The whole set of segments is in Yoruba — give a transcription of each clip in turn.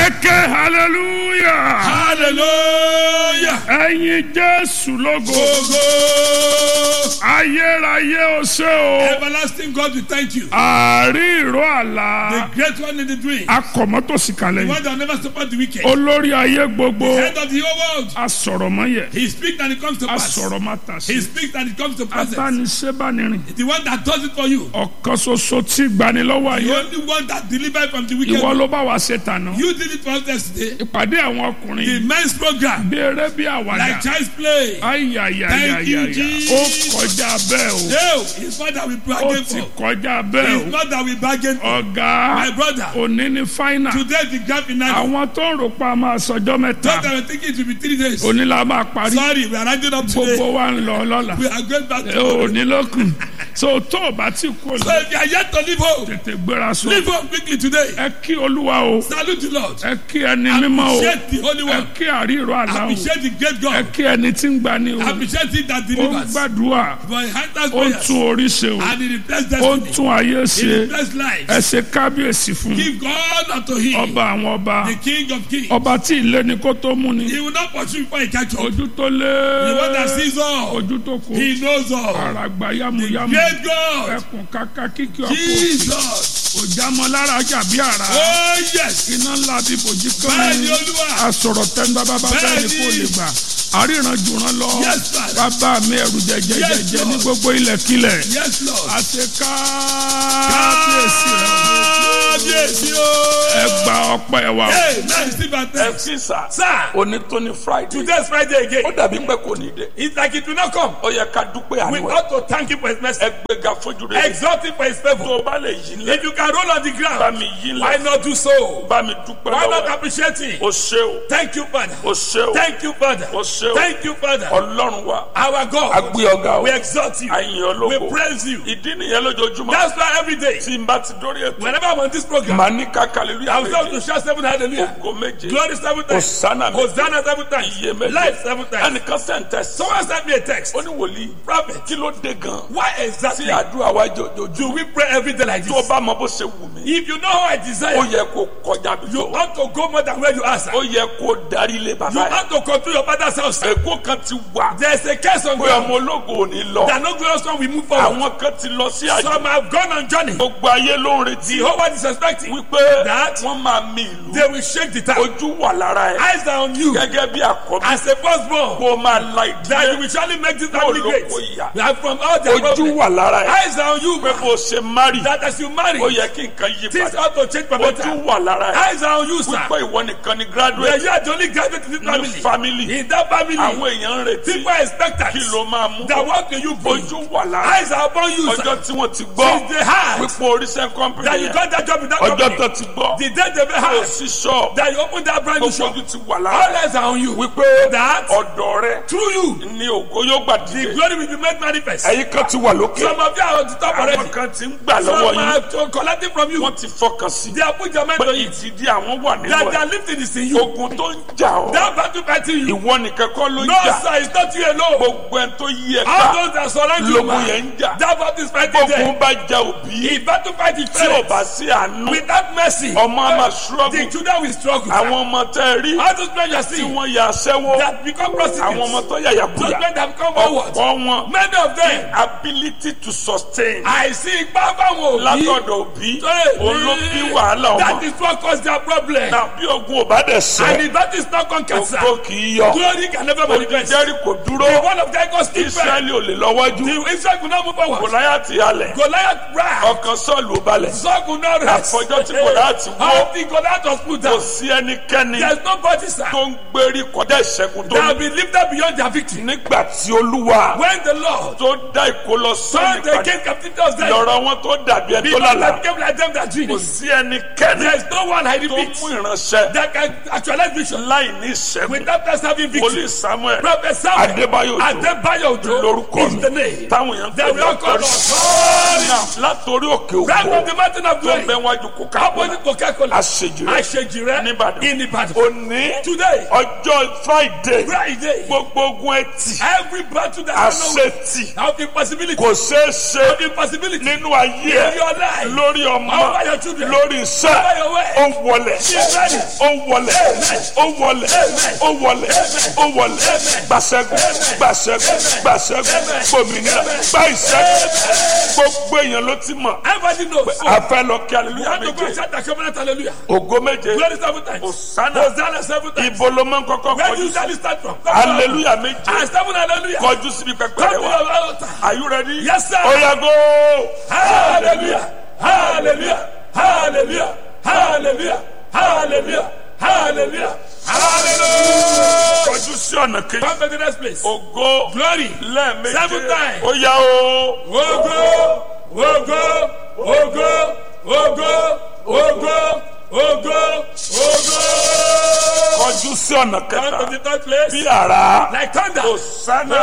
ẹ̀kẹ́ hallelujah hallelujah. ẹ̀yin jésù lógo Ogo. ayérayé o ṣé o Everlasting God, we thank you. àárí ìró àlá The great one in the dream. akọ̀mọ́tòsí The kalẹ̀ one that never support the wicked. olórí ayé gbogbo Head of the whole world. asọ̀rọ̀mọ́yẹ He speaks and it comes to pass. asọ̀rọ̀mátàsí He speaks and it comes to pass. atániṣẹ́bánirin The one that does it for you. ọ̀kan ṣoṣo tí gbanilọ́wọ́ The ayé only one that delivered from the wicked. ìwọ ló bá wa ṣe tànà You did it for us yesterday. ìpàdé àwọn The ọkùnrin men's program. bí eré bí Like àwàdà child's play. ayayayaya Thank you, Jesus. ó kọjá bẹ́ẹ̀ o No, it's not that we ó bargain ti for. kọjá bẹ́ẹ̀ It's o not that we bargain for. ọ̀gá My brother. òní ni fáínà Today the grand finale. àwọn tó ń rò pa máa sọjọ́ mẹ́ta Thought I was thinking it will be three days. òní la máa parí Sorry, we are rounding up gbogbo today. wa ń lọ lọ́la We are going back to òní lókun so tó o bá ti kú So lọ if you are yet to leave home, tètè gbéra sọ leave home quickly today. ẹ kí olúwa o Salute the Lord. ẹ kí ẹni mímọ́ o Appreciate the Holy ẹ One. kí àríro àlá o Appreciate the great ẹ God. kí ẹni tí ń gbani o Appreciate it that ó ń delivers. gbàdúrà For he answers ó ń prayers. tún orí ṣe o And he replaces ó ń destiny. tún ayé He ṣe replaces lives. ẹ ṣe kábíyèsí fún Give God unto him. ọba àwọn ọba The King of kings. ọba tí ilé ni kó tó mú ni He will not pursue before he catch up. ojú tó lé The one that sees all. ojú tó kó He knows all. àràgbà yamuyamu Great God. ẹkùn kàkà kíkì ọkọ Jesus. òjàmọ lára jàbí àrà Oh yes. iná ńlá bí bòjì kan Bẹ́ẹ̀ni Olúwa. asọ̀rọ̀ tẹ́ńbà bàbá bẹ́ẹ̀ ni kò lè gbà àríran jùrán lọ Yes, Father. bàbá mi ẹrù jẹjẹjẹjẹ Yes, Lord. ní gbogbo ilẹ̀kílẹ̀ Yes Lord. àti káàbíyèsí rẹ Kábíyèsí o. ẹ gba ọpẹ́ wa o. Hey, now you see my text. ẹ̀sìn sà. Sir, òní tó ní friday. today is Friday again. ó dàbí pé kò ní dé. It's like it will not come. ó yẹ ká dúpẹ́ We àánú ẹ̀. ought to thank him for his mercy. ẹ gbéga fojú rẹ. Exalt him for his tó favor. o bá lè yí lẹ. If you can roll on the bá ground, mi yí why lẹ. not do so? bá mi dúpẹ́ Why not lọ́wọ́ ẹ̀. appreciate him? o ṣé o. Thank you, Father. o ṣé o. Thank you, Father. o ṣé o. Thank you, Father. ọlọ́run wa. Our a God. gbé ọ̀gá o. We exalt you. àyìn We ológo. praise you. ìdí nìyẹn lójoojúmọ́. That's why every day, tí n bá ti dórí ètò. whenever I'm on this program, màá ní kákàlélúyà I will start to méje. shout seven hallelujah. ògo méje. Glory seven times. Hosanna méje. Hosanna seven times. iye méje. Life seven times. ẹnìkan sẹ́ńtẹ̀ sí. Someone sent me a text. ó ní wòlíì. Prophet, kí ló dé gan. why tí exactly àdúrà wa jòjòjú. do we pray every day like tó o this? bá mọ bó ṣe wù mí. If you know how I ó desire, yẹ kó kọjá bí you tó wà. ought to go more than where you are, sir. ó yẹ kó darí ilé You bàbá yẹn. ought to control your father's house. sir. èkó kan ti wà. There's a case on pé ground ọmọ ológo ò ní lọ. that no glorious one will move forward. àwọn kan ti lọ sí àjò. Some have gone on journey. gbogbo ayé ló ń retí. The whole world is expecting. wípé That- wọ́n máa mi ìlú. They will shake the town. ojú wà lára ẹ̀. Eyes are on you. gẹ́gẹ́ bí àkọ́bí. As a firstborn, kó o máa la that you ìdílé. will surely make this family Olóko great. ìyá. That from all their ojú problems, wà lára ẹ̀. eyes are on you. pé bó o ṣe mari. That as you marry, ó yẹ kí nǹkan yí things padà. ought to change for ojú better. wà lára ẹ̀. Eyes are on you, sir. wípé ìwọ nìkan ni Where graduate. you are the only graduate in this ní family. family. In that family, àwọn èèyàn ń retí. people are expectant. kí ló máa mú. That what can you bring? ojú wà lára ẹ̀. Eyes are upon you, ọjọ́ sir. tí wọ́n ti gbọ́. Since they had wípé oríṣẹ́ kọ́mpìnì that you yẹn. got that job in that ọjọ́ company, tó ti gbọ́. the day they kò had sí ṣọ́ọ̀. that you opened that brand new gbogbo shop, ojú ti wà all lára ẹ̀. eyes are on you. wípé That ọ̀dọ̀ rẹ through you, ni ògo yóò gbà the dìde. glory will be made manifest. ẹ̀yin kan ti wà lókè. Some of you are on the top already. àwọn kan ti ń gbà lọ́wọ́ Some yín. are to- collecting from you. wọ́n ti fọkàn sí. They are put your mind pé on it. ìtìdí àwọn wà nínú That ẹ̀. their lifting is in you. ogun tó ń jà ọ́. That battle fighting you. ìwọ nìkan kọ́ ló ń No, jà. sir, it's not you alone. gbogbo ẹni tó yí ẹ All ká. those that surround you, lógun man, yẹn ń jà. that battle is fighting them. gbogbo bá ja òbí. If battle fight is tí ò bá parents, sí àánú. without mercy, ọmọ á máa the ṣúrọ́gù. children will struggle. àwọn ọmọ tẹ́ ẹ rí. All those men you are tí seeing wọ́n ya aṣẹ́wó. that become àwọn ọmọ prostitutes, tó yàyà those kúyà. men that become forward, ọ̀pọ̀ wọn. many of them, ability to sustain. àìsí ipá fáwọn òbí, látọ̀dọ̀ òbí. Hey, òun ló bí wàhálà that ọmọ. is what cause their problem. tàbí ogun ò bá dẹ̀ And sẹ́. if that is not conquered, sir, ògo kì í yọ. glory can never manifest. jẹ́rìí kò The dúró. one of God goes keep firm. israẹli ò lè lọ́wọ́jú. The Israel could not move forward. gòláyàtì halẹ̀. Goliath ran. ọkàn sọ́ọ̀lù ò balẹ̀. Saul could not rest. Àfọjọ́ tí Gòláyátì wó. Until Goliath was put kò down. sí ẹnikẹ́ni There's nobody, sir, tó ń gbérí kọjá ìṣẹ́gun tó that will ní. be lifted beyond their victory. nígbà tí olúwa When the Lord tó dá ìkólọ turned sọ́ọ̀nì the padà king captivity of Zion, lọ́rọ̀ wọn tó dàbí ẹni tó because they lálàá. became like them that dream. kò sí ẹnikẹ́ni There is no one I tó repeat mú ìránṣẹ́ that can actualize vision láì ní ìṣẹ́gun. without us having victory. wòlíì samuel Prophet Samuel Adébáyọ̀ Òjó Adébáyọ̀ Òjó lórúkọ is mi the name. táwọn èèyàn They fẹ́ will all call lọ́tọ́rí. us. Now, látòrí òkè Right from òkú the mountain of tó ń bẹ glory. wájú coca-cola Opposite Coca-Cola. àṣeyọrí àṣejì rẹ àṣejì rẹ Níbàdàn. in Ìbàdàn. òní today ọjọ́ friday Friday gbogbo ogun ẹtì every battle that I know àṣetì of impossibility kò ṣeé ṣe of impossibility nínú ayé in ẹ your life lórí ọmọ over your children lórí iṣẹ́ over your way ó wọlẹ̀ Amen. ó wọlẹ̀ ó wọlẹ̀ ó wọlẹ̀ ó wọlẹ̀ gbàṣẹ́gun gbàṣẹ́gun gbàṣẹ́gun gbòmìnira gbà ìṣẹ́gun gbogbo èèyàn ló ti mọ̀ everybody knows so àfẹ́ lọ kí you aleluya have to go and méje shout the covenant hallelujah ògo méje glory seven times Hosanna. Hosanna seven times ibo ló máa ń kọ́kọ́ where do kọjú you sí usually start from Come on. aleluya méje ah seven hallelujah kọjú síbi pẹpẹ come rẹ to wá your altar are you ready Yes, sir. oya go hallelujah hallelujah hallelujah hallelujah hallelujah hallelujah hallelujah kọjú sí ọ̀nà kejì come to the next place ògo glory lẹ́ẹ̀méje Seven times. oya o ogo ogo ogo ogo ogo ogo ogo kọjú sí ọ̀nà come kẹta to the third place bí ara like thunder Hosanna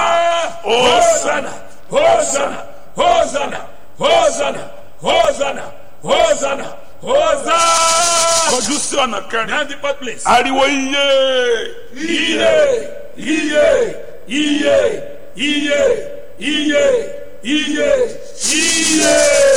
Hosanna Hosanna Hosanna Hosanna Hosanna Hosanna Hosanna kọjú sí ọ̀nà kẹrin now the fourth place ariwo iye iye iye iye iye iye iye iye.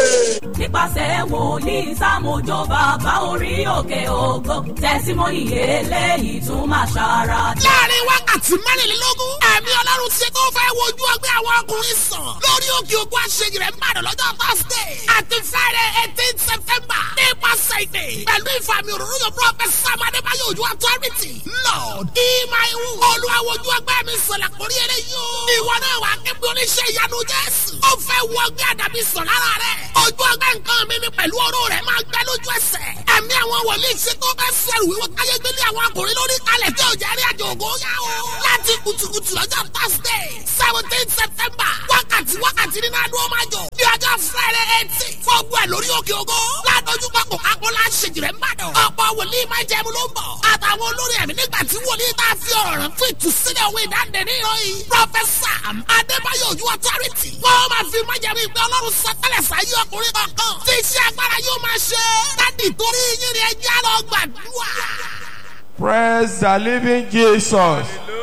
nípasẹ̀ wòlíì sámójó bàbá orí òkè ògo tẹ̀símọ́nì eléyìí tún máa ṣara dá. láàrin wákàtí mẹ́rìnlélógún ẹ̀mí ọlọ́run ti tó fẹ́ wojú ọgbẹ́ àwọn ọkùnrin sàn lórí òkè ògùn àṣeyìí rẹ̀ ń bàdàn lọ́jọ́ thursday àti friday eighteen september nípasẹ̀ ìdè pẹ̀lú ìfàmì òróró yóò prophet sam adébáyọ̀ ojú authority lord ìmáìwù olùwàwòjú ọgbẹ́ mi sọ̀lẹ̀ kórí eléyìí o ìwọ náà wà kébí oníṣẹ́ ìyanu jésù ó fẹ́ wọ ọgbẹ́ àdàbí sàn lára rẹ̀ ojú ọgbẹ́ nǹkan mi mi pẹ̀lú ọ̀rọ̀ rẹ̀ máa gbẹ lójú ẹsẹ̀ ẹ̀mí àwọn wòlíì ṣe tó fẹ́ sẹ́rù wíwọ́ káyé gbélé àwọn akùnrin lórí kalẹ̀ tí ò jẹ́ rí àjò ògo yá o. láti kùtùkùtù lọ́jọ́ thursday seventeen september wákàtí wákàtí nínú adúlọ́ máa jọ ní ọjọ́ friday eighteen fọ́ọ̀gbù ẹ̀ lórí òkè ògo ládójú pápọ̀ akọ́lá ṣèjìrẹ́ mbàdàn ọ̀pọ̀ wòlíì máa jẹun ló ń bọ̀ àtàwọn olórí ẹ̀mí nígbà tí wòlíì tá a fi ọ̀rọ̀ rẹ̀ fún ìtúsílẹ̀ òwe ìdáǹdè ní ìròyìn prọfẹsà adébáyọ̀ ojú authority wọ́n máa fi májẹ̀mú ìgbẹ́ ọlọ́run sọtẹ́lẹ̀ sáyé ọkùnrin kankan tí iṣẹ́ agbára yóò máa ṣe dádì torí yín ni ẹjẹ́ lọ gbàdúrà. praise the living jesus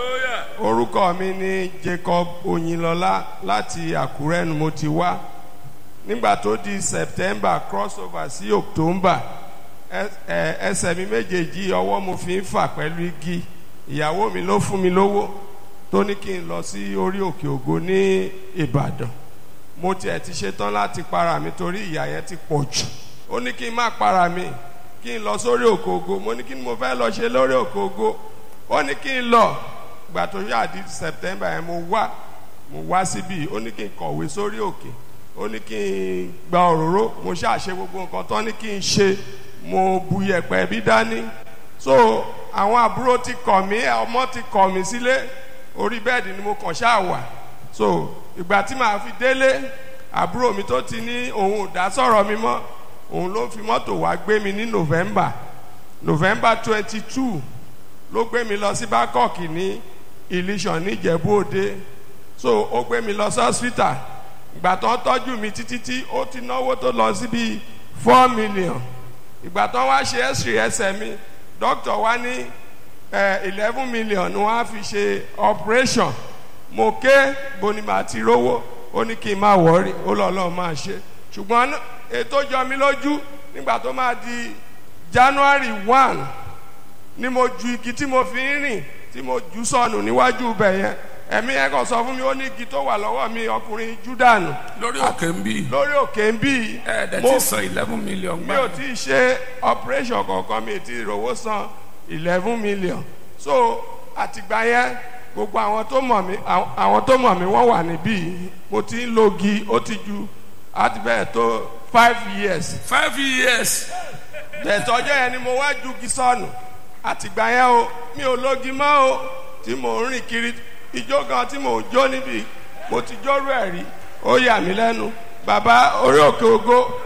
orúkọ mi ni jacob oyinlọlá láti àkúrẹ́ ni mo ti wá nígbà tó di september crossover sí october ẹ- ẹ- ẹsẹ̀ mi méjèèjì ọwọ́ mo fi ń fà pẹ̀lú igi ìyàwó mi ló fún mi lówó tó ní kí n lọ sí orí òkè ògo ní ìbàdàn mo tiẹ̀ ti ṣetán láti para mi torí ìyà yẹn ti pọ̀ jù ó ní kí n má para mi kí n lọ sórí òkè ògo mo ní kí ni mo fẹ́ lọ ṣe lórí òkè ògo ó ní kí n lọ ìgbà tó yá di september yẹn mo wá mo wá síbí ó ní kí n kọ̀wé sórí òkè ó ní kí n gba òróró mo ṣàṣe gbogbo nǹkan tó ní kí n ṣe mo bu yẹ̀pẹ̀ bí dání so àwọn àbúrò ti kọ̀ mí ọmọ ti kọ̀ mí sílé orí bẹ́ẹ̀dì ni mo kàn ṣáà wà so ìgbà tí màá fi délé àbúrò mi tó ti ní òun ò dá sọ̀rọ̀ mi mọ́ òun ló fi mọ́tò wá gbé mi ní november november twenty two ló gbé mi lọ sí bangkok ní ilésàn níjẹ̀bú òde so ó gbé mi lọ sí hospital ìgbà tó ń tọ́jú mi títí tí ó ti náwó tó lọ síbi four million ìgbà tó wá ṣe x-ray ẹsẹ̀ mi doctor wá ní eleven million ni wọ́n á fi ṣe operation mo ké boni màá ti rówó ó ní kí n má wọ́ọ̀rì ó lọ́ lọ́ọ́ máa ṣe ṣùgbọ́n ètò jọ mi lójú nígbà tó máa di january one ni mo ju igi tí mo fi ń rìn tí mo jù sọnù níwájú ibẹ̀ yẹn ẹ̀mí ẹ̀ kàn sọ fún mi ó ní igi tó wà lọ́wọ́ mi ọkùnrin júdànù lórí òkè ń bí lórí òkè ń bí ẹ̀ẹ́dẹ̀ mo tí san eleven million mi ò tí ì ṣe operation kankan mi ò tí ì rówó san eleven million so àtìgbà yẹn gbogbo àwọn tó mọ̀ mí àwọn àwọn tó mọ̀ mí wọ́n wà níbí mo ti ń logi ó ti ju àti bẹ́ẹ̀ tó five years five years tẹ̀tọ́jọ́ yẹn ni mo wá ju gisọ́ọ̀nù àtìgbà yẹn o mi ò lógi mọ́ o tí mò ń rìn kiri ijó gan tí mò ń jó níbi mo ti jórú ẹ̀ rí ó yà mí lẹ́nu bàbá orí òkè ògo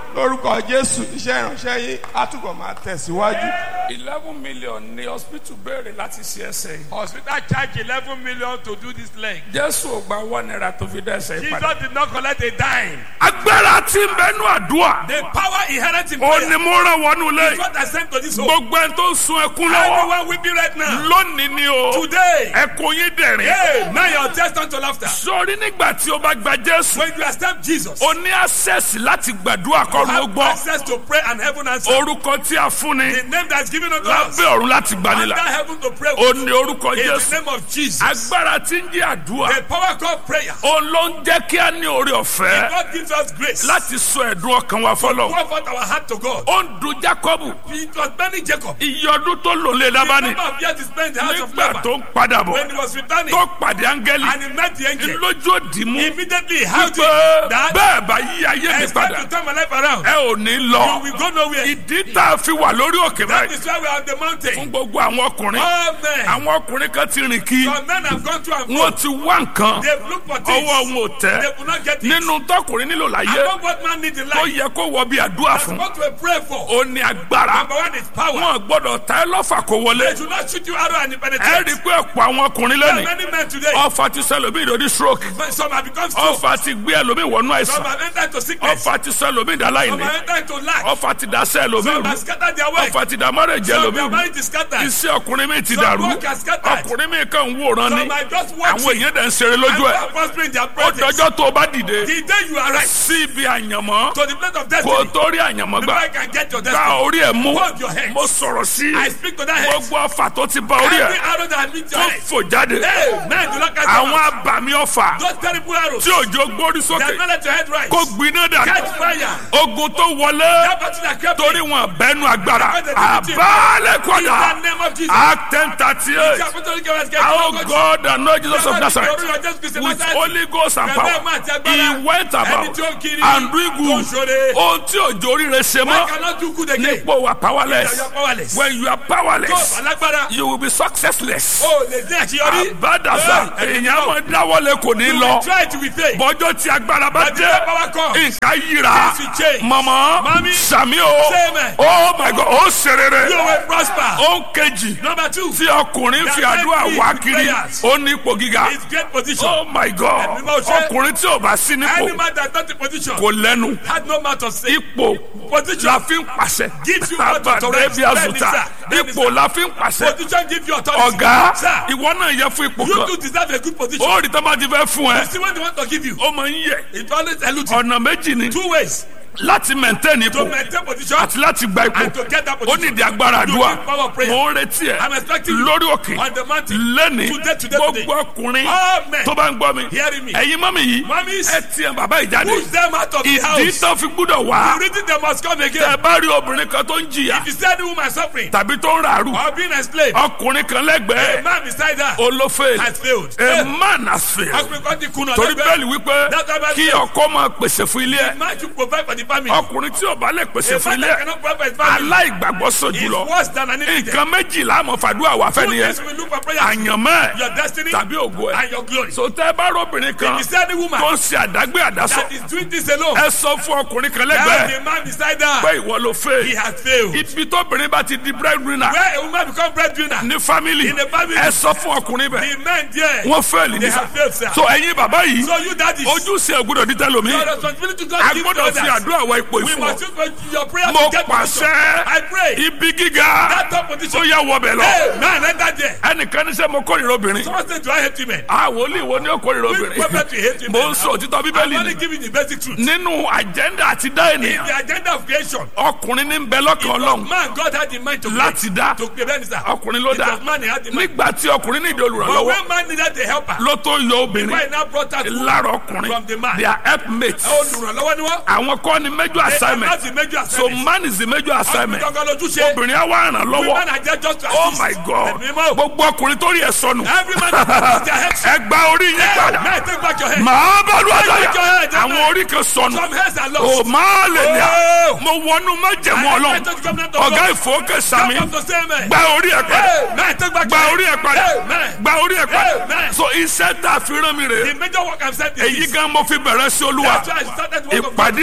lórúkọ jésù iṣẹ́ ìránṣẹ́ yín á túbọ̀ máa tẹ̀síwájú. eleven million ni hospital béèrè láti ṣe ẹsẹ̀ yìí. Hospital charge eleven million to do this leg. jésù ò gba one naira tó fi dá ẹsẹ̀ yìí padà. Jesus did not collect a dime. agbára tí ń bẹnu àdúrà The power inherent in ó prayer ní mo rán wọnú is lé what I sent to this home. gbogbo ẹni tó ń sun ẹkún lọ́wọ́ Everyone weeping right now. lónìí ni o Today. ẹkún yín dẹ̀rín. Hey, now your test unto laughter. sórí nígbà tí o bá gba jésù When you accept Jesus, o ní access láti gbàdúrà you kọ́run ó have gbọ́ access to pray and heaven answer. orúkọ tí a fún ni The name that's given unto us. lábẹ́ ọ̀run láti Under gbanilà heaven to pray o with. ní orúkọ In the jésù name of Jesus. agbára tí ń jẹ́ àdúrà The power called prayer. o ló ń jẹ́ kí a ní oore ọ̀fẹ́ God gives us grace. láti sọ ẹ̀dùn ọkàn wa fọlọ́ Pour forth our heart to God. ó ń dun jacob It was many Jacob. iye ọdún tó lò lé The lábánì number of years he spent in the house of nígbà Laban. tó ń padà bọ̀ When he was returning tó pàdé áńgẹ́lì and he met the angel, lójú òdì mú immediately how pé did that bẹ́ẹ̀ bá yí ayé mi I start padà to turn my life around. ẹ ò ní You lọ will go nowhere. ìdí tá a fi wà lórí òkè That báyìí is why we are on the fún mountain. gbogbo àwọn ọkùnrin All men, àwọn ọkùnrin kan ti rìn kí some men have gone to and wọn fro. ti wá nǹkan They've looked for ọwọ́ things. wọn ò They tẹ́ will not get it. nínú tọkùnrin nílò láyé Above what man needs in tó life. yẹ kó wọ bí àdúrà That's fún what we pray for. ó ní agbára Number one is power. wọn gbọ́dọ̀ ta ẹ lọ́fà kó wọlé They should not shoot you arrow and it ẹ rí i penetrates. pé ọ̀pọ̀ àwọn ọkùnrin There are lẹ́nu many men today. ọfà ti sọ ẹlòmíì lórí stroke Some have become stroke. ọfà ti gbé ẹlòmíì wọnú Some àìsàn have entered into sickness. ọfà ti sọ ẹlòmíì dá Some láìní have entered into lack. ọfà ti dá sẹ́ ẹlòmíì Some rú have scattered their work. ọfà ti dá mọ́rẹ̀jẹ̀ Some ẹlòmíì their rú mind is scattered. iṣẹ́ ọkùnrin mi ti Some dàrú work has scattered. ọkùnrin mi kàn ń wòran ni Some are just àwọn watching. èèyàn dẹ̀ ń ṣeré lójú ẹ̀ And prospering their ó presence. dọjọ́ tó o bá dìde The day you arrive sí ibi àyànmọ́ to the place of kó o destiny, tó rí àyànmọ́ before gbà I can get your ká destiny, orí ẹ̀ mú hold your head. mo sọ̀rọ̀ sí I speak to that head. gbogbo ọfà tó ti bá orí Every ẹ̀ arrow that meets your tó head. fò jáde Hey, man, do not catch àwọn them. abàmì ọfà Those terrible arrows. tí òjò gbórí They sókè have not let your head rise. kó gbiná dànù Catch fire. ogun tó wọlé That battle that kept torí me. wọn bẹnu agbára Because they didn't teach. àbálẹ̀ In kọ́dà the name of Jesus. act ten thirty The eight apostolic government get our no God and Lord Jesus of God. Nazareth Lord Jesus Christ of with Nazareth. Holy Ghost and Bẹ̀rẹ̀ power máa ti agbára. he went Ẹni about tí ó ń kiri and doing tó ń good ṣoore. ohun tí òjò oríire ṣe I mọ́ cannot do good again. nípò wa powerless You are powerless. when you are Tó powerless alágbára. you will be successless O lè dé àṣeyọrí. àbádàsá Hey, èèyàn máa dáwọ́lé kò ní You lọ will try to be faith. bọ́jọ́ tí agbára bá But the dé power comes. nǹkan yíra Things will change. mọ̀mọ́ Mami. sàmí o Say amen. oh my god ó ṣe rere You will prosper. ó ń kejì Number two. tí ọkùnrin fi That àdúrà man wá with kiri prayers. ó ní ipò gíga It's great position. oh my god Ẹ̀mí máa ṣe. ọkùnrin tí ò bá sí Any nípò man that not in position kò lẹ́nu had no mouth to say. ipò Position. la fi ń pàṣẹ Gives you what to tàbàdé bí rest. azuta Bẹ́ẹ̀ni, sir. ipò la fi ń pàṣẹ Position give you authority. ọ̀gá Sir, ìwọ náà yẹ fún ipò you kan too deserve a good position. ó rí tó bá ti fẹ́ fún ẹ You see what they want to give you. ó máa ń yẹ It always eludes you. ọ̀nà méjì ni Two ways láti maintain to ipò maintain position àti láti gba ipò and to get that ó position. nídìí agbára You àdúrà need power of prayer. mo ń retí ẹ I'm expecting you lórí òkè on the mountain. lẹ́ni Today, today, today. gbogbo ọkùnrin All men tó bá ń gbọ́ mi hearing me. ẹ̀yin mọ́mì yìí Mummies, ẹ tiẹ̀ bàbá ìjáde push them out of the ìdí house. tó fi gbúdọ̀ wá The reason they must come tẹ again. bá rí obìnrin kan tó ń jìyà If you see any woman suffering tàbí tó ń ràrù or being enslaved, ọkùnrin kan a lẹ́gbẹ̀ẹ́ man beside her olófèèlì has failed. a man has failed Ọkùnrin kan ti kùnà torí lẹ́gbẹ̀ẹ́. bẹ́ẹ̀lì wípé That's why Bible kí says- ọkọ máa pèsè fún ilé ẹ̀ Man should provide for the family. ọkùnrin tí ò bá lè pèsè A fún man ilé that ẹ̀ cannot provide for his family aláìgbàgbọ́ sọ is jùlọ worse than an idiot. nǹkan méjìlá àmọ́ fàdúrà wà fẹ́ Two nìyẹn things we look for prayer. àyànmọ́ ẹ̀ Your destiny tàbí ògo ẹ̀ and your glory. so tẹ́ ẹ bá rọ́bìnrin kan If you see any woman tó ń ṣe àdágbé àdásọ that is doing this alone, ẹ sọ fún ọkùnrin kan tell lẹ́gbẹ̀ẹ́ the man beside pé her ìwọ ló fẹ́ he has failed. ibi tóbìnrin bá ti di breadwinner Where a woman become breadwinner, ní family In the family. ẹ sọ fún ọkùnrin bẹ́ẹ̀ the men there, wọ́n fẹ́ẹ̀lì they nísà have failed, sir. so ẹ̀yin bàbá yìí So you daddies, ojúṣe ògbúdọ̀ dídá lomi your responsibility to a God give to gbọ́dọ̀ fi others. àdúrà wọ ipò We ìfún must ọ use for your prayer mo to get position. pàṣẹ I pray ibi gíga that top tó position. yẹ wọbẹ̀ lọ Hey, man, enter there. ẹnìkan ní sẹ́ mo kórìíra obìnrin Someone say, do I hate women? àwọn olè wo ni ó kórìíra Which prophet obìnrin will hate mo women? ń sọ òtítọ́ I'm bíbélì only ni giving the basic truth. nínú àjẹ́ndà àti dá In ènìyàn the agenda of creation, ọkùnrin ní ń bẹ lọ́kàn ọlọ́run man, God had in mind to láti dá to prevent this. ọkùnrin ló It dá was man he had in mind. nígbà tí ọkùnrin ní ìdí But olùrànlọ́wọ́ when man needed a helper, ló tó yọ obìnrin why now brought out lára ọkùnrin from the man? they are helpmates olùrànlọ́wọ́ ni wọ́n. àwọn kọ́ ni major assignment That's the major so assignment. man is the major assignment Ọkùnrin kankan lójúṣe. obìnrin á wá ràn lọ́wọ́ Women are there just to oh assist. my god Ẹ̀mí mọ́. gbogbo ọkùnrin tó rí ẹ sọnù Every man that has their head. ẹ gba orí yín Hey, padà man, take back your head. màá bá lu àdáyà Take your head, àwọn amen. orí kan sọnù Some heads are o lost. máa lè ní à Oh. mo wọnú májẹ̀mú I ọlọ́run expect the covenant of ọ̀gá God. ìfowókè sami Come to say amen. gba orí ẹ padà Hey, man, take back gba your orí head. ẹ padà Amen. gba orí ẹ padà Amen. so iṣẹ́ tá a fi rán mi rè The major work I'm saying is èyí this. gan mo fi bẹ̀rẹ̀ sí olúwa That's why I started the work of God. ìpàdé àwọn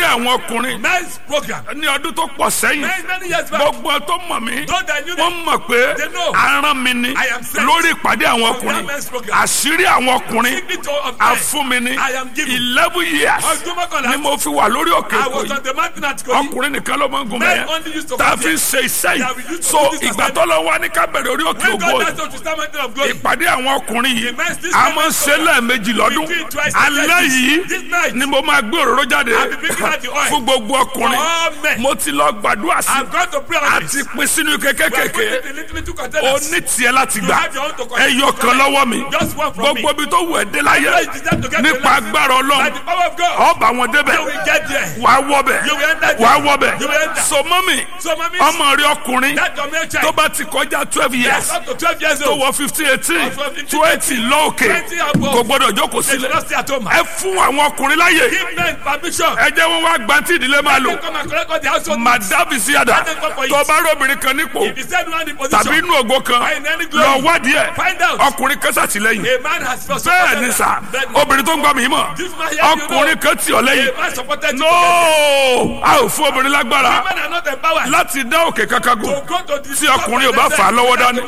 ọkùnrin men's program. ní ọdún tó pọ̀ sẹ́yìn Many, many years back. gbogbo tó mọ̀ mí Those that knew wọ́n them, mọ̀ pé they know. aràn mi ni I am sent lórí ìpàdé àwọn from ọkùnrin that men's program. àṣírí àwọn ọkùnrin Signature of men. afúnmi ni I am given. eleven years Ọdún mọ́kànlá. ni mo fi wà lórí òkè I èkó was yìí on the mountain at Kogi. ọkùnrin nìkan ló máa ń gun Men bẹ́ẹ̀ only used to tá a come fi ń ṣe iṣẹ́ That we yìí used to so do this ìgbà assignment. tó lọ wá ní ká bẹ̀rẹ̀ orí òkè When ògo God yìí asked us to stand mountain of glory. ìpàdé àwọn ọkùnrin yìí The men's this a men's máa ń ṣe program. lẹ́ẹ̀mejì lọ́dún We do it twice a year. alẹ́ This- yìí this night. ni mo máa gbé òróró jáde I'll be bringing out the oil. fún gbogbo ọkùnrin For all men. mo ti lọ gbàdúrà sí I've gone to pray on àti this. pín sínú We are putting kékèké it in little, little o containers. ní tiẹ̀ láti You gbà have your own to control. ẹyọ kan lọ́wọ́ mi Just one from me. gbogbo ibi tó wù ẹ́ dé láyé Where you deserve to get nípa the blessing. agbára By ọlọ́run the power of God. ọba wọn débẹ̀ You will get there. wà á wọbẹ̀ You will enter wà á there. wọbẹ̀ You will enter. so mọ́mì So, mommy, ọmọ rí ọkùnrin that your male child. tó bá ti kọjá twelve years Yes, up to 12 years tó old. wọ fifteen eighteen From 15, twenty lóòkè 20 above. kò gbọdọ̀ jókòó They should sílẹ̀ not stay at home. ẹ fún àwọn ọkùnrin láyè Give men permission. ẹ jẹ́ wọn wá gbantí ìdílé máa lò They come and collect all the household. madabi síyàdá Let them come for it. tó bá rí obìnrin kan nípò If you said one in position. tàbí inú ògo kan Or in any glory. lọ wádìí ẹ Find out. ọkùnrin kan sàtìlẹ́yìn A man has first bẹ́ẹ̀ ni sà obìnrin tó ń gbọ́ mi mọ̀ This man here, you know. ọkùnrin kan tì ọ́ lẹ́yìn A man supported you. no a ò fún obìnrin lágbára Women are not empowered. láti dá òkè kankan gùn To go to the tí ọkùnrin ò bá fà á lọ́wọ́ dání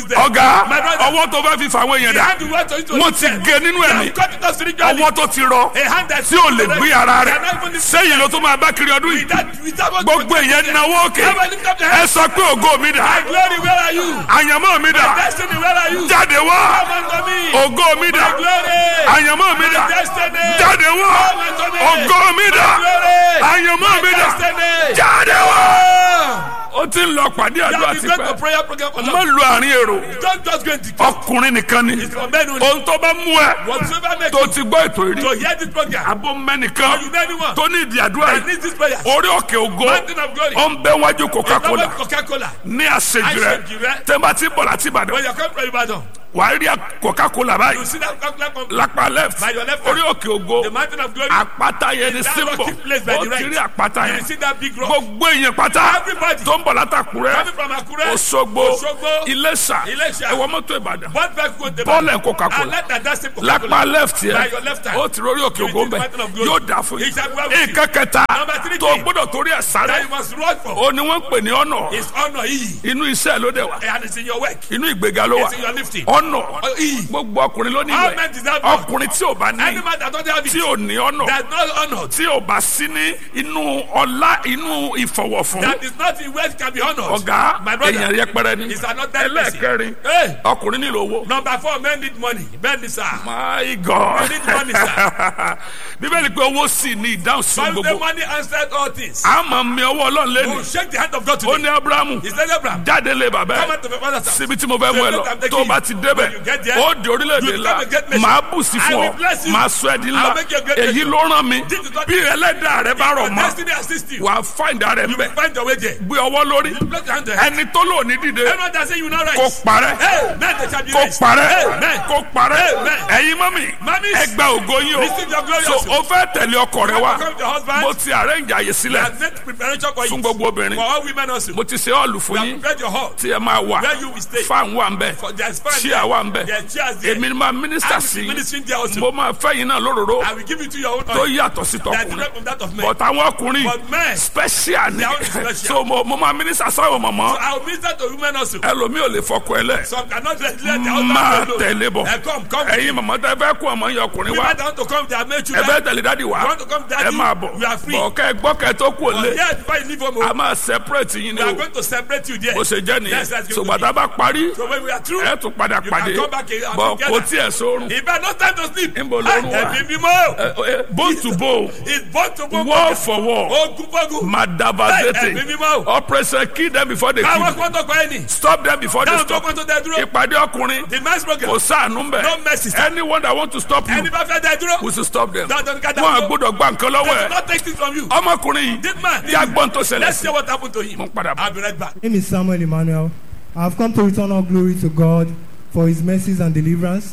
ọ̀gá ọwọ́ tó bá fi fà àwọn èèyàn dà wọ́n ti gé nínú ẹ̀mí ọwọ́ tó ti rọ tí ò lè gbé ara rẹ̀ sẹ́yìn ló tó máa bá kiri ọdún yìí gbogbo èèyàn náwó òkè ẹ sọ pé ògo mi dà Glory, where are you? àyànmọ́ mi dà Destiny, where are you? jáde wá Come unto me. ògo mi dà Glory. àyànmọ́ mi dà Destiny. jáde wá Come unto me. ògo mi dà Glory. àyànmọ́ mi dà Destiny. jáde wá. Ah. ó ti ń lọ pàdé You àdúrà have been going to tipẹ́ prayer program for má long. lu àárín èrò Don't just go and declare. ọkùnrin nìkan ni It's for men only. ohun tó bá mú ẹ Whatsoever make tó you ti gbọ́ ètò ìrí to hear this program. abó Or mẹ́nìkan you know anyone tó ní ìdí àdúrà that yìí needs this prayer. orí òkè ògo Mountain of glory. ó ń bẹ wájú coca-cola It's not Coca-Cola. ní àṣejù rẹ Àṣejù rẹ. tẹ́mbà tí bọ̀ láti When ìbàdàn you come from Ibadan, wàá rí coca-cola you báyìí see that Coca-Cola company. lápá left By your left hand. orí òkè ògo The mountain of glory. àpáta yẹn ni That símbọ̀ rocky place by ó the ti rí right. àpáta You yẹn see that big rock. gbogbo èèyàn pátá Everybody. tó ń bọ̀ látàkùrẹ́ Coming from Akure. Òṣogbo Òṣogbo. Iléṣà Iléṣà. ẹ̀wọ̀n mọ́tò Ìbàdàn What back go to bọ́ọ̀lù ẹ̀ Coca-Cola And let that that same Coca-Cola. lápá left By yẹn your left hand. ó ti rórí òkè You ògo will bẹ see the mountain of glory. yóò dà fún It shall be well with you. nǹkan kẹta Number three tó thing. gbọ́dọ̀ torí ẹ̀ That sáré you must run for. ó ní wọ́n ń pè ní ọ̀nà It's honor. Iyì. inú iṣẹ́ ló dẹ̀ wá And it's in your work. inú ìgbéga ló wà It's in your lifting. ọ̀nà iyì. gbogbo ọkùnrin ló ní All ìwẹ̀ men deserve honor. ọkùnrin tí ò bá ní Any man that don't have it. tí ò ní ọ̀nà That's not honored. tí ò bá sí ní inú ọlá inú ìfọwọ́fún That is not in wealth can be honored. ọ̀gá My brother. èèyàn yẹpẹrẹ ni It's another person. ẹlẹ́ẹ̀kẹrin Hey. ọkùnrin nílò owó. Number four, men need money. Men need sir. My God. We need money, sir. Bíbélì pé owó sì ní ìdáhùn sí But the gbogbo. money answered all things. A máa mi ọwọ́ Ọlọ́run Oh, lẹ́nu. shake the hand of God Ó today. ní Ábúráhámù He said, Abraham, jáde lé bàbá come ẹ̀. out to my father's house. Síbi tí mo fẹ́ mú ẹ lọ. I'm taking Tó o bá you. ti When débẹ̀, you get there, ó di orílẹ̀-èdè you ńlá. become a great nation. Màá bù sí I fún will ọ. bless you. Màá sọ ẹ́ di ńlá. I'll make you a great Èyí nation. ló ràn mí. This is what- Bí ẹlẹ́dàá rẹ bá rọ̀ Your mọ́, destiny assist you. wà á fáìndà rẹ̀ You will mbẹ̀. find your way there. Gbé ọwọ́ lórí. Bless your hand to heaven. Ẹni tó lò ní dìde Everyone that say you not right. kó parẹ́. Hey, men they shall be kó raised. parẹ́ Amen. kó parẹ́ Amen. ẹ̀yin mọ́mì Mummies, ẹ gba ògo yín o receive your glory so also. o fẹ́ tẹ̀lé ọkọ rẹ wá Welcome your husband. mo ti arrange àyè sílẹ̀ And make preparation for fún it. gbogbo obìnrin For all women also. mo ti ṣe ọ̀lù We fún have yín prepared your hall. tí ẹ máa wà Where you will stay. fan wà ń bẹ̀ For there's fan chair wà ń bẹ̀ There's chairs there. èmi ni máa mínísítà I will sí be ministering there also. mo máa fẹ́ yín náà lóróró I will give it to your own tó oil. yàtọ̀ sí That is tọkùnrin not from that of men. but àwọn ọkùnrin But men, special ni They are special. so mo mo máa mínísítà sáwọn mọ̀mọ́ I will minister to women also. ẹlòmíì ò lè fọkọ ẹ lẹ̀ Some cannot let let their husband máa alone. tẹ̀lé bọ̀ Eh, come, come. ẹ̀yin mọ̀mọ́ tẹ́ fẹ́ kó ọmọ yẹn ọkùnrin wá Women that want to come, they are made ẹ children. fẹ́ tẹ̀lé dádì wá You want to come, daddy? ẹ máa bọ̀ We are free. bọ̀ kẹ́ ẹ gbọ́ kẹ́ ẹ tó kú òlé Yeah, before you leave home, a oh, máa separate yín ni we o are going to separate you there. bó ṣe jẹ́ Yes, nìyẹn that's going to ṣùgbọ́n tá a bá parí So when we are through, ẹ tún padà you pàdé can come back and bọ̀ together. kò tiẹ̀ sórun If I no time to sleep, Níbo lorun wà? ẹ̀mí mímọ́. Ẹ- ẹ- bone to bone It's born to born. wall for wall Ogun fogun. madavazete Ẹ̀mí mímọ́. operation kill them before they Káwọn kill kọ́ tó kọ́ ẹni. stop them before they Táwọn tó stop kọ́ tó dẹ dúró. ìpàdé ọkùnrin The men's program. kò sáànù bẹ̀ No mercy, sir. anyone that want to stop you Ẹni bá fẹ́ dẹ dúró. we should stop them Dandan ní ká dá wọn dúró. àgbọ́dọ̀ gba nǹkan lọ́wọ́ They will ẹ̀ not take things from you. ọmọkùnrin yìí This man. kí agbọ́n tó ṣẹlẹ̀ Let's sí see what happened to him. mo ń padà bọ̀. I'll be right back. My name is Samuel Emmanuel. I've come to return all glory to God for his mercies and deliverance.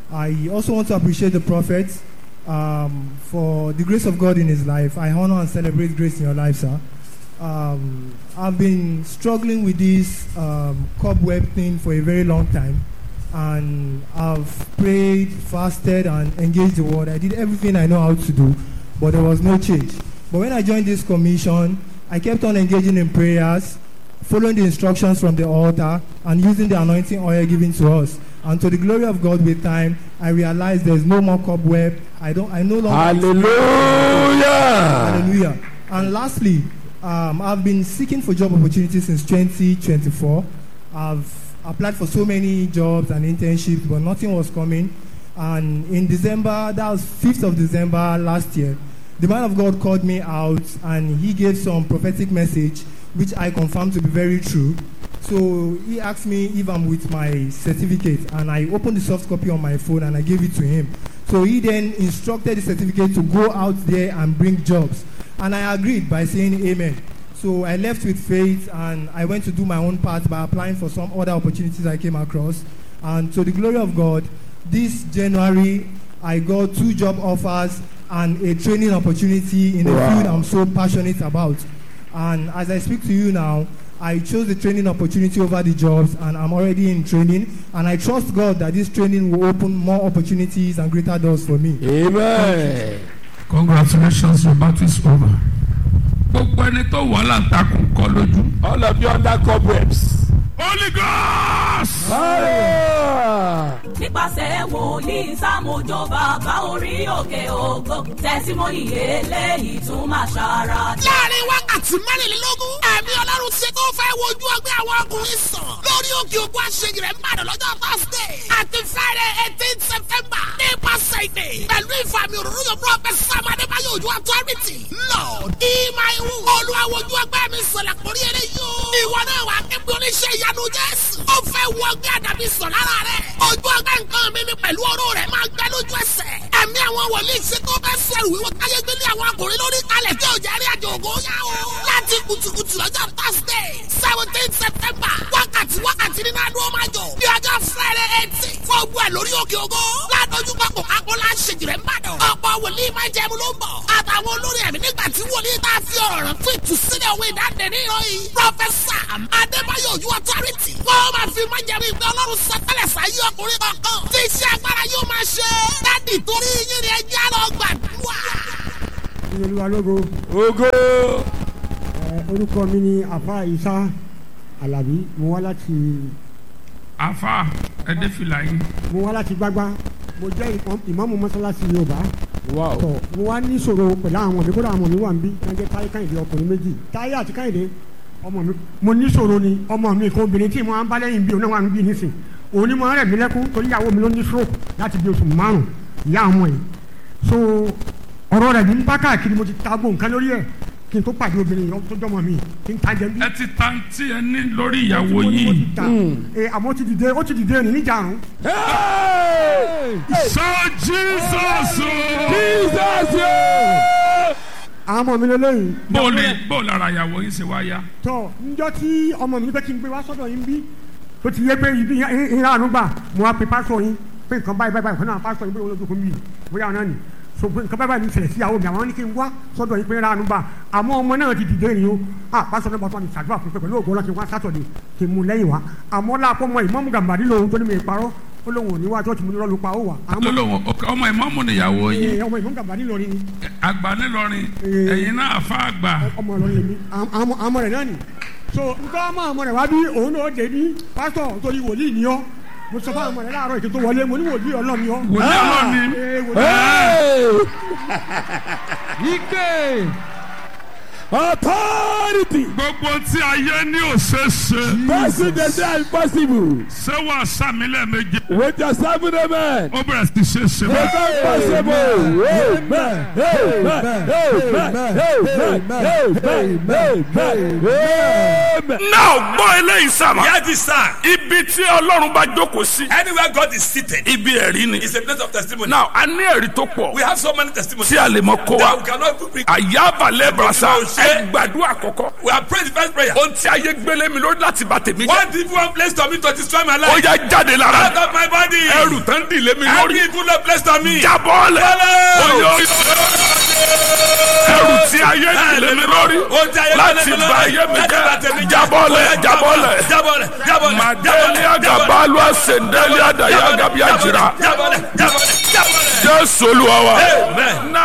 I also want to appreciate the prophet um, for the grace of God in his life. I honor and celebrate grace in your life, sir. Um, I've been struggling with this um, cobweb thing for a very long time. And I've prayed, fasted, and engaged the word. I did everything I know how to do, but there was no change. But when I joined this commission, I kept on engaging in prayers, following the instructions from the altar, and using the anointing oil given to us. And to the glory of God, with time, I realized there's no more cobweb. I don't. I no longer. hallelujah. Hallelujah. And lastly, um, I've been seeking for job opportunities since 2024. I've applied for so many jobs and internships, but nothing was coming. And in December, that was 5th of December last year, the man of God called me out and he gave some prophetic message, which I confirmed to be very true. So he asked me if I'm with my certificate, and I opened the soft copy on my phone and I gave it to him. So he then instructed the certificate to go out there and bring jobs. And I agreed by saying amen. So I left with faith and I went to do my own part by applying for some other opportunities I came across. And to the glory of God, this January I got two job offers and a training opportunity in a Wow. field I'm so passionate about. And as I speak to you now, I chose the training opportunity over the jobs, and I'm already in training. And I trust God that this training will open more opportunities and greater doors for me. amen. congratulations your battle is over. gbogbo ẹni tó wà láǹtakùn kọ lójú. all of you under cobwebs. holy ghost. Hallelujah. nípasẹ̀ wòlíì sámójó bàbá orí òkè ògo tẹ̀símọ́nì eléyìí tún máa ṣara dé. láàrin wákàtí mẹ́rìnlélógún ẹ̀mí ọlọ́run ti tó fẹ́ wojú ọgbẹ́ àwọn ọkùnrin sàn lórí òkè ògùn àṣeyìí rẹ̀ mbàdàn lọ́jọ́ thursday àti friday eighteen september nípasẹ̀ ìdè pẹ̀lú ìfàmì òróró yóò prophet sam adébáyọ̀ ojú authority lord ìmáìwù olùwàwòjú ọgbẹ́ mi sọ̀lẹ̀ kórí eré yóò ìwọ náà wà kébí oníṣẹ́ ìyanu jésù ó fẹ́ wọ ọgbẹ́ àdàbí sọ̀ lára rẹ̀ ojú ọgbẹ́ nǹkan mi ni pẹ̀lú ọ̀rọ̀ rẹ̀ máa gbẹ lójú ẹsẹ̀ ẹ̀mí àwọn wòlíì ṣe tó bẹ́ sẹ̀rù wíwọ káyé gbélé àwọn akùnrin lórí kalẹ̀ tí ò jẹ́ rí àjò ògo yá o. láti kùtùkùtù lọ́jọ́ thursday seventeen september wákàtí wákàtí nínú adúlọ́ máa jọ bí ọjọ́ friday eighteen fọ́ọ̀gbù ẹ̀ lórí òkè ògo ládójú pápọ̀ kápọ̀ láṣẹjì rẹ̀ ń bàdàn ọ̀pọ̀ wòlíì máa jẹun ló ń bọ̀ àtàwọn olórí ẹ̀mí nígbà tí wòlíì tá a fi ọ̀rọ̀ rẹ̀ fún ìtúsílẹ̀ òwe ìdáǹdè níyàn yìí pọfẹsà adébáyọ̀ ojú ọtọ́rìtì wọ́n máa fi máa jẹun ìgbẹ́ ọlọ́run sọtẹ́lẹ̀ sáyé ọkùnrin kankan tí iṣẹ́ agbára yóò máa ṣe dádì torí yín ni ẹjẹ́ lọ gbàdúrà. olúwa lógo Ogo. ẹ, orúkọ mi ni afa isa alabi mo wá láti afa ẹdẹ fìlà yín. mo wá láti gbágbá mo jẹ́ ìmọ̀- ìmáàmù mọ́sálásí yorùbá Wow. tọ̀ mo wá ní ìṣòro pẹ̀lú àwọn ọmọ mi kódà àwọn ọmọ mi wà ń bí wọ́n jẹ́ táyé káyìndé ọkùnrin méjì táyé àti káyìndé ọmọ mi mo ní ìṣòro ni ọmọ mi kan obìnrin tí mo máa ń bá lẹ́yìn bí òun náà wà ń bí nísìn òun ni mo rẹ̀ mí lẹ́kún torí ìyàwó mi ló ní stroke láti bí oṣù márùn ìyá ọmọ yìí so ọ̀rọ̀ rẹ̀ ní ń bá káàkiri mo ti ta gbó nǹkan lórí ẹ̀ kí n tó pàdé obìnrin yìí tó jọmọ mi kí n ta jẹ bí ẹ ti ta tí ẹ ní lórí ìyàwó mo yìí. ti ta ẹ àmọ́ ó ti dìde ó ti dìde ní níjàrún Hey! sọ jesus o. Jesus. yo! àwọn ọmọ mi lélẹ́yìn bóòlù bóòlù ara ìyàwó yín ṣe wá yá. tọ njọ tí ọmọ mi fẹ́ kí n gbé wá sọ́dọ̀ yín bí tó ti yé pé ibi ìhà àánú gbà mo wá pe pásọ yín pé nǹkan báyìí báyìí báyìí fún náà pásọ yín pé olójú kò mí bóyá ọ̀nà ni so pé nǹkan báyìí báyìí ní ṣẹlẹ̀ sí ìyàwó mi àwọn ní kí n wá sọ́dọ̀ yín pé ìhà àánú gbà àmọ́ ọmọ náà ti dìde ni o ah pásọ náà bàtọ́ mi ṣàdúrà fún pé pẹ̀lú ògbó náà kí n wá sátọ̀dẹ̀ kí n mú lẹ́yìn wá àmọ́ láàpọ̀ mọ ìmọ̀mù gàmbàdì lòun tó ní mi parọ́ ó lóun ò ní wá tó ti mú ní lọ́lù pa ó wà àmọ́ lọ́lọ́wọ́ ọmọ ìmọ̀mù nìyàwó yín ẹ, ọmọ ìmọ̀mù gàmbàdì lòun ni àgbà nílọrin Ee. ẹ̀yin náà àfa àgbà. ọmọ ọlọrin lèmi àmọ àmọ rẹ náà ni so nǹkan ọmọ ọmọ rẹ wá bí òun náà dé bí pásítọ̀ torí wòlíì ni ọ mo sọ fún ọmọ rẹ láàárọ̀ ètò tó wọlé mo ní wòlíì ọlọ́run ni ọ. wòlíì ọlọ́run ni. Ee, wòlíì Hey! Ike. Authority. gbogbo tí ayé ní òṣèṣe. Person dey say impossible. ṣé wàá sàmì lẹ́ẹ̀mejì. With your seven amen. ó bẹ̀rẹ̀ sí ṣe ṣe It's báyìí. impossible. Amen. Amen. Amen. Amen. Amen. Amen. náà gbọ́ eléyìí sàmà. Hear this sign. ibi tí ọlọ́run bá jókòó sí. Anywhere God is seated ibi ẹ̀rí ni. is a place of testimony. náà a ní ẹ̀rí tó pọ̀. we have so many testimonies tí a lè mọ kó that wa. we cannot even bring. àyàbàlẹ̀ brasa Mo ṣe. ẹ gbàdúrà kọ̀kọ́. We have prayed the first prayer. ohun tí ayé gbélé mi lórí láti bà tèmi jẹ́. One evil one place to me to destroy my ó life. yá jáde Out lára. of my body. ẹrù tán dìlé mi Every lórí. evil place to me. jábọ́ lẹ̀. Follow. Oyo. ẹrù tí ayé dìlé mi lórí. Ó jẹ́ ayé láti gbélé mi bà lórí. ayé mi Láti bà tèmi jẹ́. jẹ́. jábọ́ lẹ̀ jábọ́ lẹ̀. Jábọ́lẹ̀ jábọ́lẹ̀. Madeli agabalu asendeli adaya agabi ajira. Jábọ́lẹ̀ jábọ́lẹ̀ jábọ́lẹ̀. Jésù Olúwa wa. Amen. Now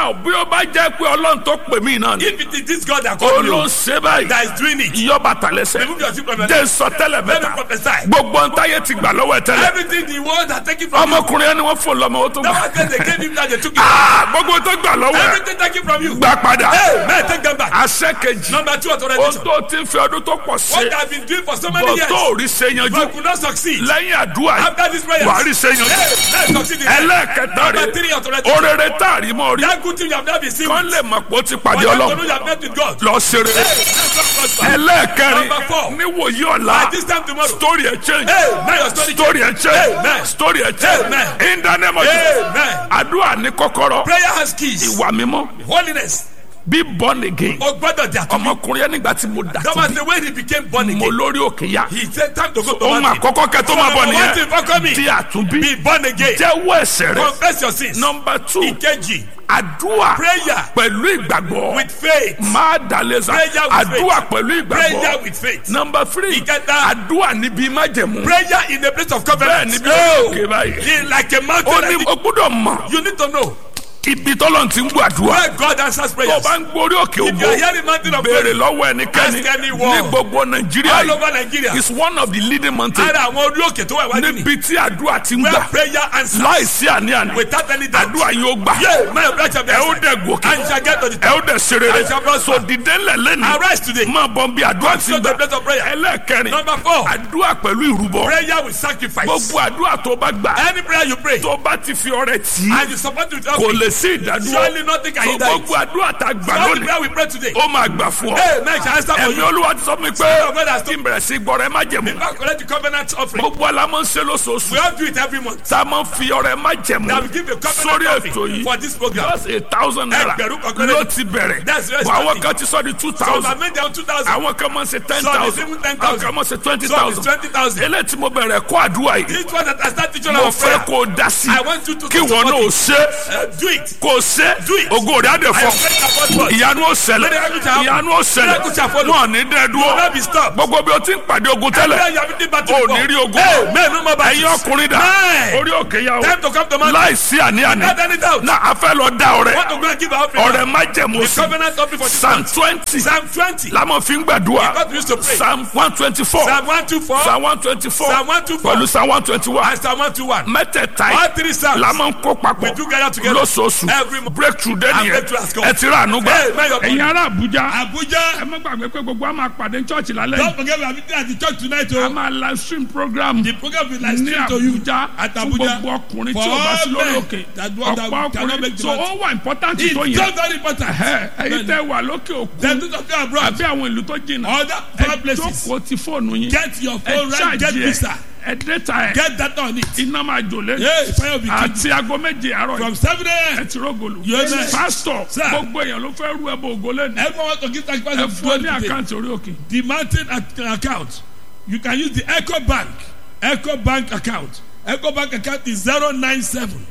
náà bí ó bá jẹ́ pé ọlọ́run tó pè mí náà ni If it is this God that ó called ló ń you ṣe báyìí that is doing it, yọ bàtà lẹ́sẹ̀ remove your shoe from your jẹ́ leg. sọ tẹ́lẹ̀ Let me mẹ́ta prophesy. gbogbo ntáyé ti gbà lọ́wọ́ ẹ̀ tẹ́lẹ̀ Everything the world has taken from you. ọmọkùnrin ẹni wọ́n fò lọ́mọ ó tó That gbà was when they gave him that they took it. Ah, gbogbo tó gbà lọ́wọ́ ẹ̀ Everything taken from you. gbà padà Hey, man, take them back. àṣẹ kejì Number two ohun authorization. tó ti fi ọdún tó pọ̀ What ṣe I've been doing for so many bọ̀ years, tó ò rí ṣe yanjú but could not succeed. lẹ́yìn àdúrà yìí After this prayer, wàá rí ṣe yanjú hey, let's succeed in life. ẹlẹ́ẹ̀kẹta Number three rẹ̀ authorization. orere tá a rí mọ́ rí That good thing you have not been seen kán with. lè mọ̀ pé ó ti But pàdé you have to know ọlọ́run you have met with God. lọ ṣe Hey, rere let's not prosper. ẹlẹ́ẹ̀kẹrin Number four. níwòyí ọ̀la By this time tomorrow. story ẹ̀ change Hey, now your story story ẹ̀ change Amen. story ẹ̀ change Amen. in the name of Jesus Amen. àdúrà ní kọ́kọ́rọ́ Prayer has keys. ìwà mímọ́ Holiness. bí born again O gbọ́dọ̀ jà tó. ọmọkùnrin yẹn nígbà tí mo dà That tó was bí the way he became born mo again. lórí òkè ya He said time to go to ohun mountain. àkọ́kọ́ kẹ́ tó máa bọ̀ Number one nìyẹn thing for coming. di àtúnbí Be born again. jẹ́wọ́ ẹ̀ṣẹ̀ rẹ̀ Confess your sins. number two Ìkejì. àdúrà Prayer. pẹ̀lú ìgbàgbọ́ With faith. máa dàlẹ́sà Prayer with àdúrà faith. pẹ̀lú Prayer ìgbàgbọ́ with faith. number three Ìkẹta. àdúrà níbi májẹ̀mú Prayer in the place of bẹ́ẹ̀ covenant. níbi òkè báyìí In like a mountain. ó like ní this. o gbọ́dọ̀ mọ̀ You need to know ibi tọ́lọ́run ti ń gbọ́ àdúrà where God answers tó o prayers. bá ń gborí òkè If you ògbó are hearing mountain of béèrè prayer lọ́wọ́ ẹnikẹ́ni Ask anyone. ní gbogbo nàìjíríà all yìí over Nigeria, is one of the leading mountains ara àwọn orí òkè tó wà wájú ni. níbi tí àdúrà ti ń Where gbà prayer answers láìsí àní-àní without any doubt. àdúrà yóò gbà Yeah, my prayer shall be ẹ ó answered. dẹ̀ gòkè And you shall get to the ẹ ó dẹ̀ ṣe rere I shall prosper. so dìde ńlẹ̀ lẹ́nu Arise today. máa bọ̀ bí àdúrà ti Go to the gbà place of prayer. ẹlẹ́ẹ̀kẹrin Number four. àdúrà pẹ̀lú ìrúbọ Prayer with sacrifice. gbogbo àdúrà tó bá gbà Any prayer you pray tó bá ti fi ọrẹ tì í and you support it with kò offering, lè sí ìdádúró surely nothing can so hinder it. gbogbo àdúrà tá a gbà All the lónìí prayer we pray today. ó máa gbà fún ọ Hey, man, shall answer for ẹ̀mí you. olúwa ti sọ fún mi pé Spirit of God has kí n bẹ̀rẹ̀ sí gbọ́rẹ̀ má jẹ̀mú Back collect the covenant offering. gbogbo alámọ̀ ń ṣe lóṣooṣù We all do it every month. tá a máa ń fi ọrẹ má jẹ̀mú That we give a sórí covenant ètò offering yìí for this program. just a thousand naira Ẹgbẹ̀rún kan péré. ló ti bẹ̀rẹ̀ That's very bọ̀ àwọn starting. kan ti sọ di two So I thousand made them 2,000. àwọn kan máa ń ṣe ten Some is thousand even 10,000. àwọn kan máa ń ṣe twenty Some is thousand 20,000. eléyìí tí mo bẹ̀rẹ̀ kó àdúrà yìí This one that I start teaching mo our prayer. fẹ́ kó o dá sí I want you to kí to wọn support náà it. ṣe Uh, do it. kó o ṣe Do it. ògo rẹ̀ á dẹ̀ I fọ́ am praying about God. ìyanu ó ṣẹlẹ̀ Miracle shall happen. ìyanu ó ṣẹlẹ̀ Miracle shall follow. wọn ò ní dẹ́ You will dúró not be stopped. gbogbo bí o ti ń pàdé ogun Prayer tẹ́lẹ̀ you have been battle o before. ní rí ogun Hey, man, no more battles. ẹ̀yin ọkùnrin dà Man. orí òkè yà o Time to come to mountain. láìsí àní-àní Without any doubt. náà a fẹ́ lọ dá ọrẹ Want to go and give our offering. ọrẹ má jẹ̀mú The sí covenant offering for this psalm month. twenty Psalm 20. lámọ̀ fi ń gbàdúrà God used to pray. psalm one twenty four Psalm 124. psalm one twenty four Psalm 124. pẹ̀lú psalm one twenty one And Psalm 121. mẹ́tẹ̀ẹ̀ta All yìí three Psalms. lámọ̀ ń kó papọ̀ We do gather together. lóṣooṣù Every month. breakthrough dẹ́ni And yẹn breakthrough has come. ẹ ti rà ànú gbà. Hey, man, your ẹ̀yin ará àbújá Abuja. ẹ má gbàgbé pé gbogbo a máa pàdé church lálẹ́ Don't yìí forget we are meeting at the church tonight. a Oh. máa live stream program The program will like ní stream to you àbújá at fún Abuja. gbogbo ọkùnrin For tí o bá sí all lórí men òkè that want- that ọ̀pọ̀ cannot make ọkùnrin the so mountain. ó wà important It's tó just yẹn very important. ẹ ẹ̀yin Then- tẹ́ wà lókè òkun Then those of you abroad. àbí àwọn ìlú tó jìnnà Other ẹ far places. jókòó ti fóònù yín Get your ẹ phone right. Get ṣáàjì visa. ẹ ẹ dẹ́ta ẹ Get that on it. iná máa jò lé Hey, fire will be kept. àti aago méje àárọ̀ From yìí 7 ẹ a.m. ti rógòlù Yes, sir. pásítọ̀ Sir. gbogbo èèyàn ló fẹ́ rú ẹbọ ògo lẹ́nu Everyone want to give sacrifice ẹ of fún ọ ní God today. àkáǹtì orí òkè The mountain ac- account. You can use the Echo Bank. Echo Bank account. Echo Bank account is 097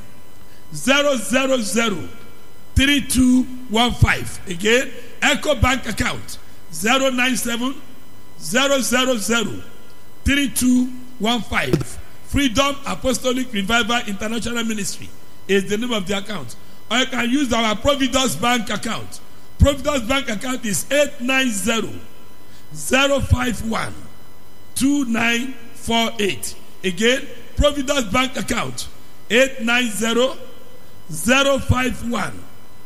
000 3215. Again, Echo Bank account 097 000 3215. Freedom Apostolic Revival International Ministry is the name of the account. Or you can use our Providence Bank account. Providence Bank account is 890 051 2948. Again, Providence Bank account 890 051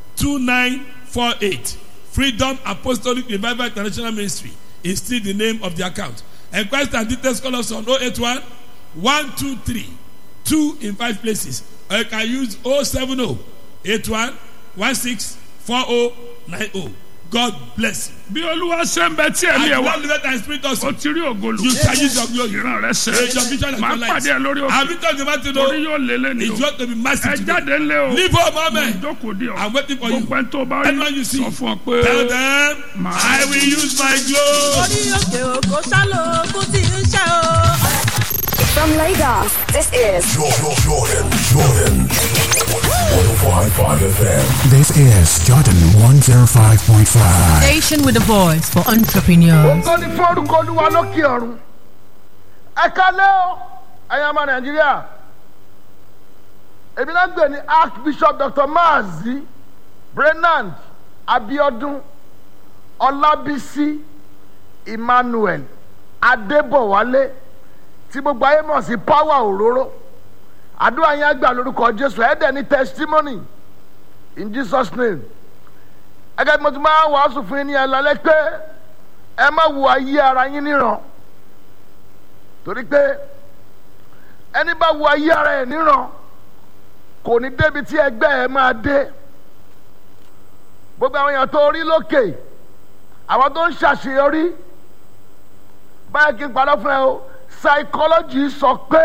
2948. Freedom Apostolic Revival International Ministry is still the name of the account. Enquest and details call us on 081 123 2 in 5 places. Or you can use 070 81 16 4090. God bless you. bí olúwa ṣe ń bẹ tí ẹ̀mí ẹ̀ And wá God let and spirit us. o ti rí ògolo You can use your glory. ìran rẹ ṣe Raise your vision and máa your light. pàdé ẹ lórí òkè Have you talked about it? torí though? yóò lé lé ní It's o going to be massive ẹ today. jáde ńlẹ o Leave home, mo amen. jókòó di ọ I'm waiting for you. gbogbo ẹni tó bá rí Anyone you see, sọ fún ọ pé Tell them, My- I will use my glory. orí òkè òkò sálò kó tí ń ṣe o. From Lagos, this is Jordan, Jordan, Jordan. 105.5 FM. This is Jordan 105.5. Station with a voice for entrepreneurs. Ògo ni fún orúkọ olúwa lókè ọ̀run. Ẹ kálẹ́ o, ẹ̀yin ọmọ Nàìjíríà. Èmi náà ń gbè ní Archbishop Dr. Maazi brenand abiodun ọlábísí emmanuel adébọ̀wálé tí gbogbo ayé mọ̀ sí power òróró àdúrà yẹn gbà lórúkọ jésù ẹ̀ẹ́dẹ̀ ní testimony in jesus name ẹgẹ́ bí mo ti máa wàásù fún yín ní ẹlẹ́lẹ́ pé ẹ má wo ayé ara yín níran torí pé ẹni bá wo ayé ara ẹ̀ níran kò ní débi tí ẹgbẹ́ ẹ máa dé gbogbo àwọn èèyàn tó rí lókè àwọn tó ń ṣàṣeyọrí báyìí kí n padà fún ẹ o psychology sọ pé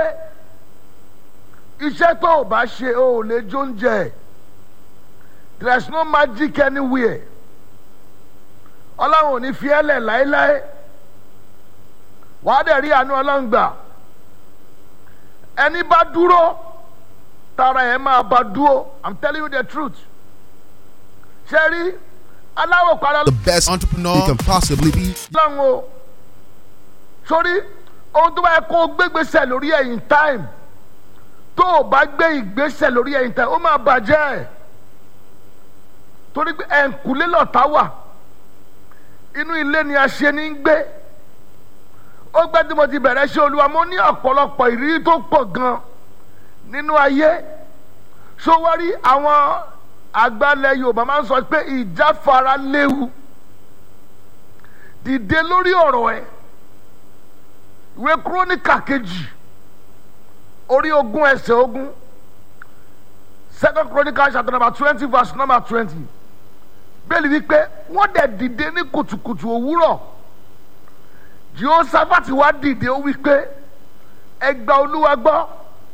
iṣẹ́ tó o bá ṣe o ò lè jóúnjẹ there is no magic anywhere ọlọ́run ò ní fi ẹ́ lẹ̀ láéláé wàá dẹ̀ rí àánú ọlọ́run gbà ẹni bá dúró tara ẹ̀ máa bá dúró i'm telling you the truth ṣe rí aláwọ̀ padà The best entrepreneur you can possibly be. lọ́run o sórí ohun tó bá yẹ kó o gbégbèsè lórí ẹ̀yìn time tó o bá gbé ìgbésẹ̀ lórí ẹ̀yìn time ó máa bàjẹ́ ẹ̀ torí pé ẹ̀ǹkùlé lọ́ta wà inú ilé ni a ṣe ní gbé ó gbẹ́ tí mo ti bẹ̀rẹ̀ ṣe olúwa mo ní ọ̀pọ̀lọpọ̀ ìrírí tó pọ̀ gan nínú ayé sówárí àwọn àgbàlẹ̀ yorùbá máa ń sọ pé ìjáfara léwu dìde lórí ọ̀rọ̀ ẹ̀ ìwé kúrónìkà kejì orí ogún ẹsẹ̀ ogún second chronicle chapter number twenty verse number twenty bẹ́ẹ̀ni wípé wọ́n dẹ̀ dìde ní kùtùkùtù òwúrọ̀ jehoshaphat wá dìde ó wípé ẹgbà olúwa gbọ́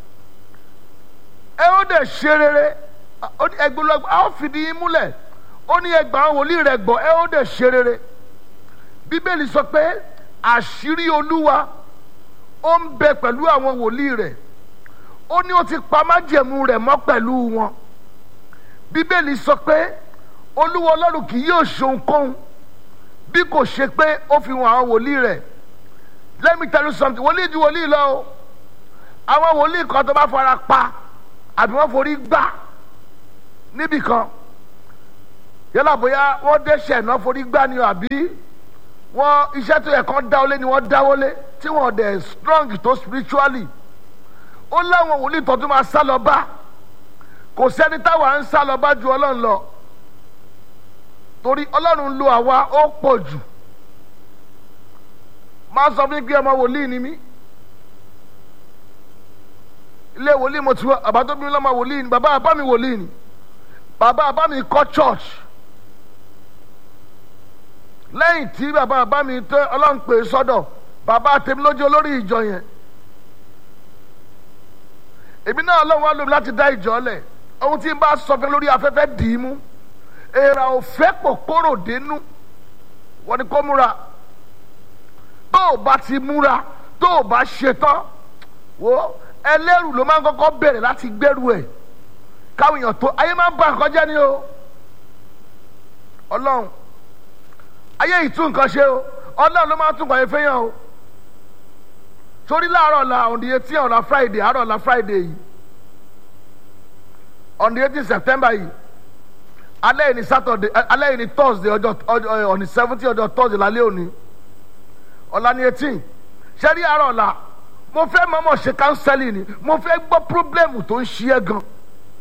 ẹ ó dẹ̀ ṣe rere ẹgbẹ́ olúwa gbọ́ a ó fìdí yín múlẹ̀ ó ní ẹgbà àwọn wòlíì rẹ̀ gbọ́ ẹ ó dẹ̀ ṣe rere bíbélì sọ pé àṣírí olúwa ó ń bẹ pẹ̀lú àwọn wòlíì rẹ̀ ó ní ó ti pa májẹ̀mú rẹ̀ mọ́ pẹ̀lú wọn bíbélì sọ pé olúwa ọlọ́run kì yóò ṣohunkóhun bí kò ṣe pé ó fi hàn àwọn wòlíì rẹ̀ let me tell you something wòlíì ju wòlíì lọ o àwọn wòlíì kan tó bá fara pa àbí wọ́n forí gbà níbì kan yálà bóyá wọ́n dẹ́ṣẹ̀ náà forí gbà ni o àbí wọ́n iṣẹ́ tó yẹ kán dáwọ́lé ni wọ́n dáwọ́lé tí wọ́n dẹ̀ strong tó spiritually ó láwọn wòlíì tó tún máa sá lọ bá kò sẹ́ni táwa ń sá lọ bá ju ọlọ́run lọ torí ọlọ́run lo àwa ó pọ̀ jù máa sọ fún mi pé ọmọ wòlíì ni mí ilé wòlíì mo ti wá bàbá tó bí mi lọ́mọ wòlíì ni bàbá bàbá mi wòlíì ni bàbá bàbá mi kọ́ church lẹ́yìn tí bàbá bàbá mi tẹ́ ọlọ́run pè é sọ́dọ̀ bàbá tèmi lójú olórí ìjọ yẹn èmi náà ọlọ́run wá lómi láti dá ìjọ lẹ̀ ohun tí n bá sọ fún lórí afẹ́fẹ́ dì í mú èèrà ò fẹ́ kòkòrò dénú wọ́n ní kó múra tó o bá ti múra tó o bá ṣetán wo ẹlẹ́rù ló máa ń kọ́kọ́ bẹ̀rẹ̀ láti gbẹ́rù ẹ̀ káwọn èèyàn tó ayé máa ń bá nǹkan jẹ́ ni o ọlọ́run ayé yìí tún nǹkan ṣe o ọlọ́run ló máa ń tún nǹkan yẹn fẹ́yàn o torí láàárọ̀ la on the eighteen ọ̀la friday àárọ̀ la friday yìí on the eighteen september yìí alẹ́ yìí ni saturday alẹ́ yìí ni thursday ọjọ́ ọjọ́ on the seventeen ọjọ́ thursday lálẹ́ òní ọ̀la ni eighteen ṣẹ́rí àárọ̀ la mo fẹ́ mọ́mọ́ ṣe counseling ni mo fẹ́ gbọ́ problem tó ń ṣí ẹ gan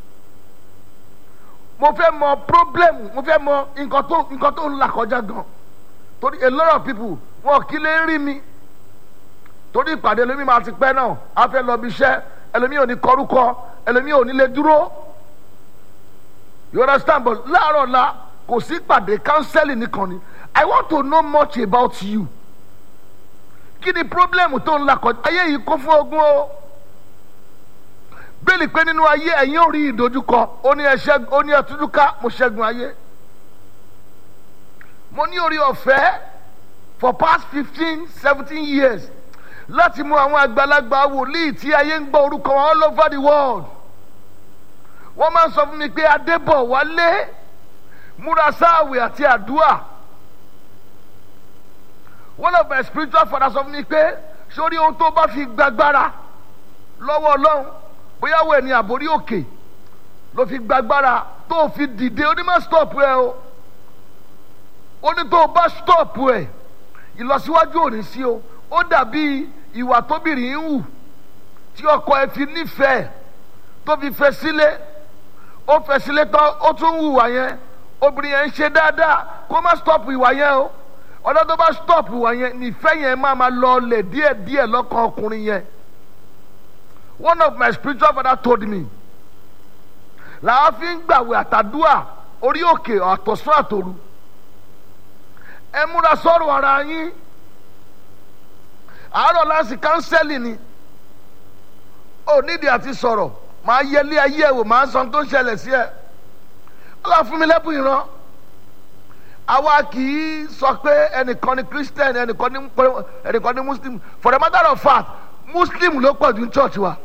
mo fẹ́ mọ problem mo fẹ́ mọ nǹkan tó nǹkan tó ń là kọjá gan torí a lot of people wọn kì í lè rí mi torí ìpàdé ẹlòmíì máa ti pẹ́ náà a fẹ́ lọ bí iṣẹ́ ẹlòmíì ò ní kọrúkọ ẹlòmíì ò ní lè dúró you understand but láàárọ̀ la kò sí ìpàdé counseling nìkan ni i want to know much about you kí ni problem tó ń là kọjá ayé yìí kún fún ogun o bẹ́ẹ̀ni pé nínú ayé ẹ̀yin ò rí ìdojúkọ ó ní ẹ̀ṣẹ́ ó ní ẹ̀túndúká mo ṣẹ́gun ayé mo ní orí ọ̀fẹ́ for past fifteen seventeen years láti mú àwọn àgbàlagbà wòlíì tí ayé ń gbọ́ orúkọ wọn all over the world wọ́n máa ń sọ fún mi pé adébọ̀ wálé múra sáàwì àti àdúà one of my spiritual fathers sọ fún mi pé sórí ohun tó bá fi gbàgbára lọ́wọ́ ọlọ́run bóyá wo ẹni àbórí òkè ló fi gbàgbára tó fi dìde ó ní má stop ẹ o ó ní tó o bá stop ẹ ìlọsíwájú ò ní sí o ó dàbí ìwà tóbìnrin ń hù tí ọkọ ẹ fi nífẹ̀ẹ́ tó fi fẹ́ sílé ó fẹ́ sílé tán ó tún hùwà yẹn obìnrin yẹn ń ṣe dáadáa kó má stop ìwà yẹn o ọ̀dọ́ tó bá stop ìwà yẹn nífẹ̀ẹ́ yẹn máa ma lọ lẹ̀ díẹ̀díẹ̀ lọ́kàn ọkùnrin yẹn one of my spiritual father told me làwọn fi ń gbàwé àtàdúà orí òkè àtọ̀sán àtòru ẹ múra sọ̀rọ̀ ara yín àárọ̀ láti kánsẹ́lì ni ò nídìí àti sọ̀rọ̀ màá yẹlé ayé ẹ̀ wò màá sọ ohun tó ń ṣẹlẹ̀ sí ẹ ọlọ́run fún mi lẹ́bùn ìran àwa kì í sọ pé ẹnìkan ni christian ẹnìkan ni ẹnìkan ni muslim for the matter of fact muslim ló pọ̀ jù ní church wa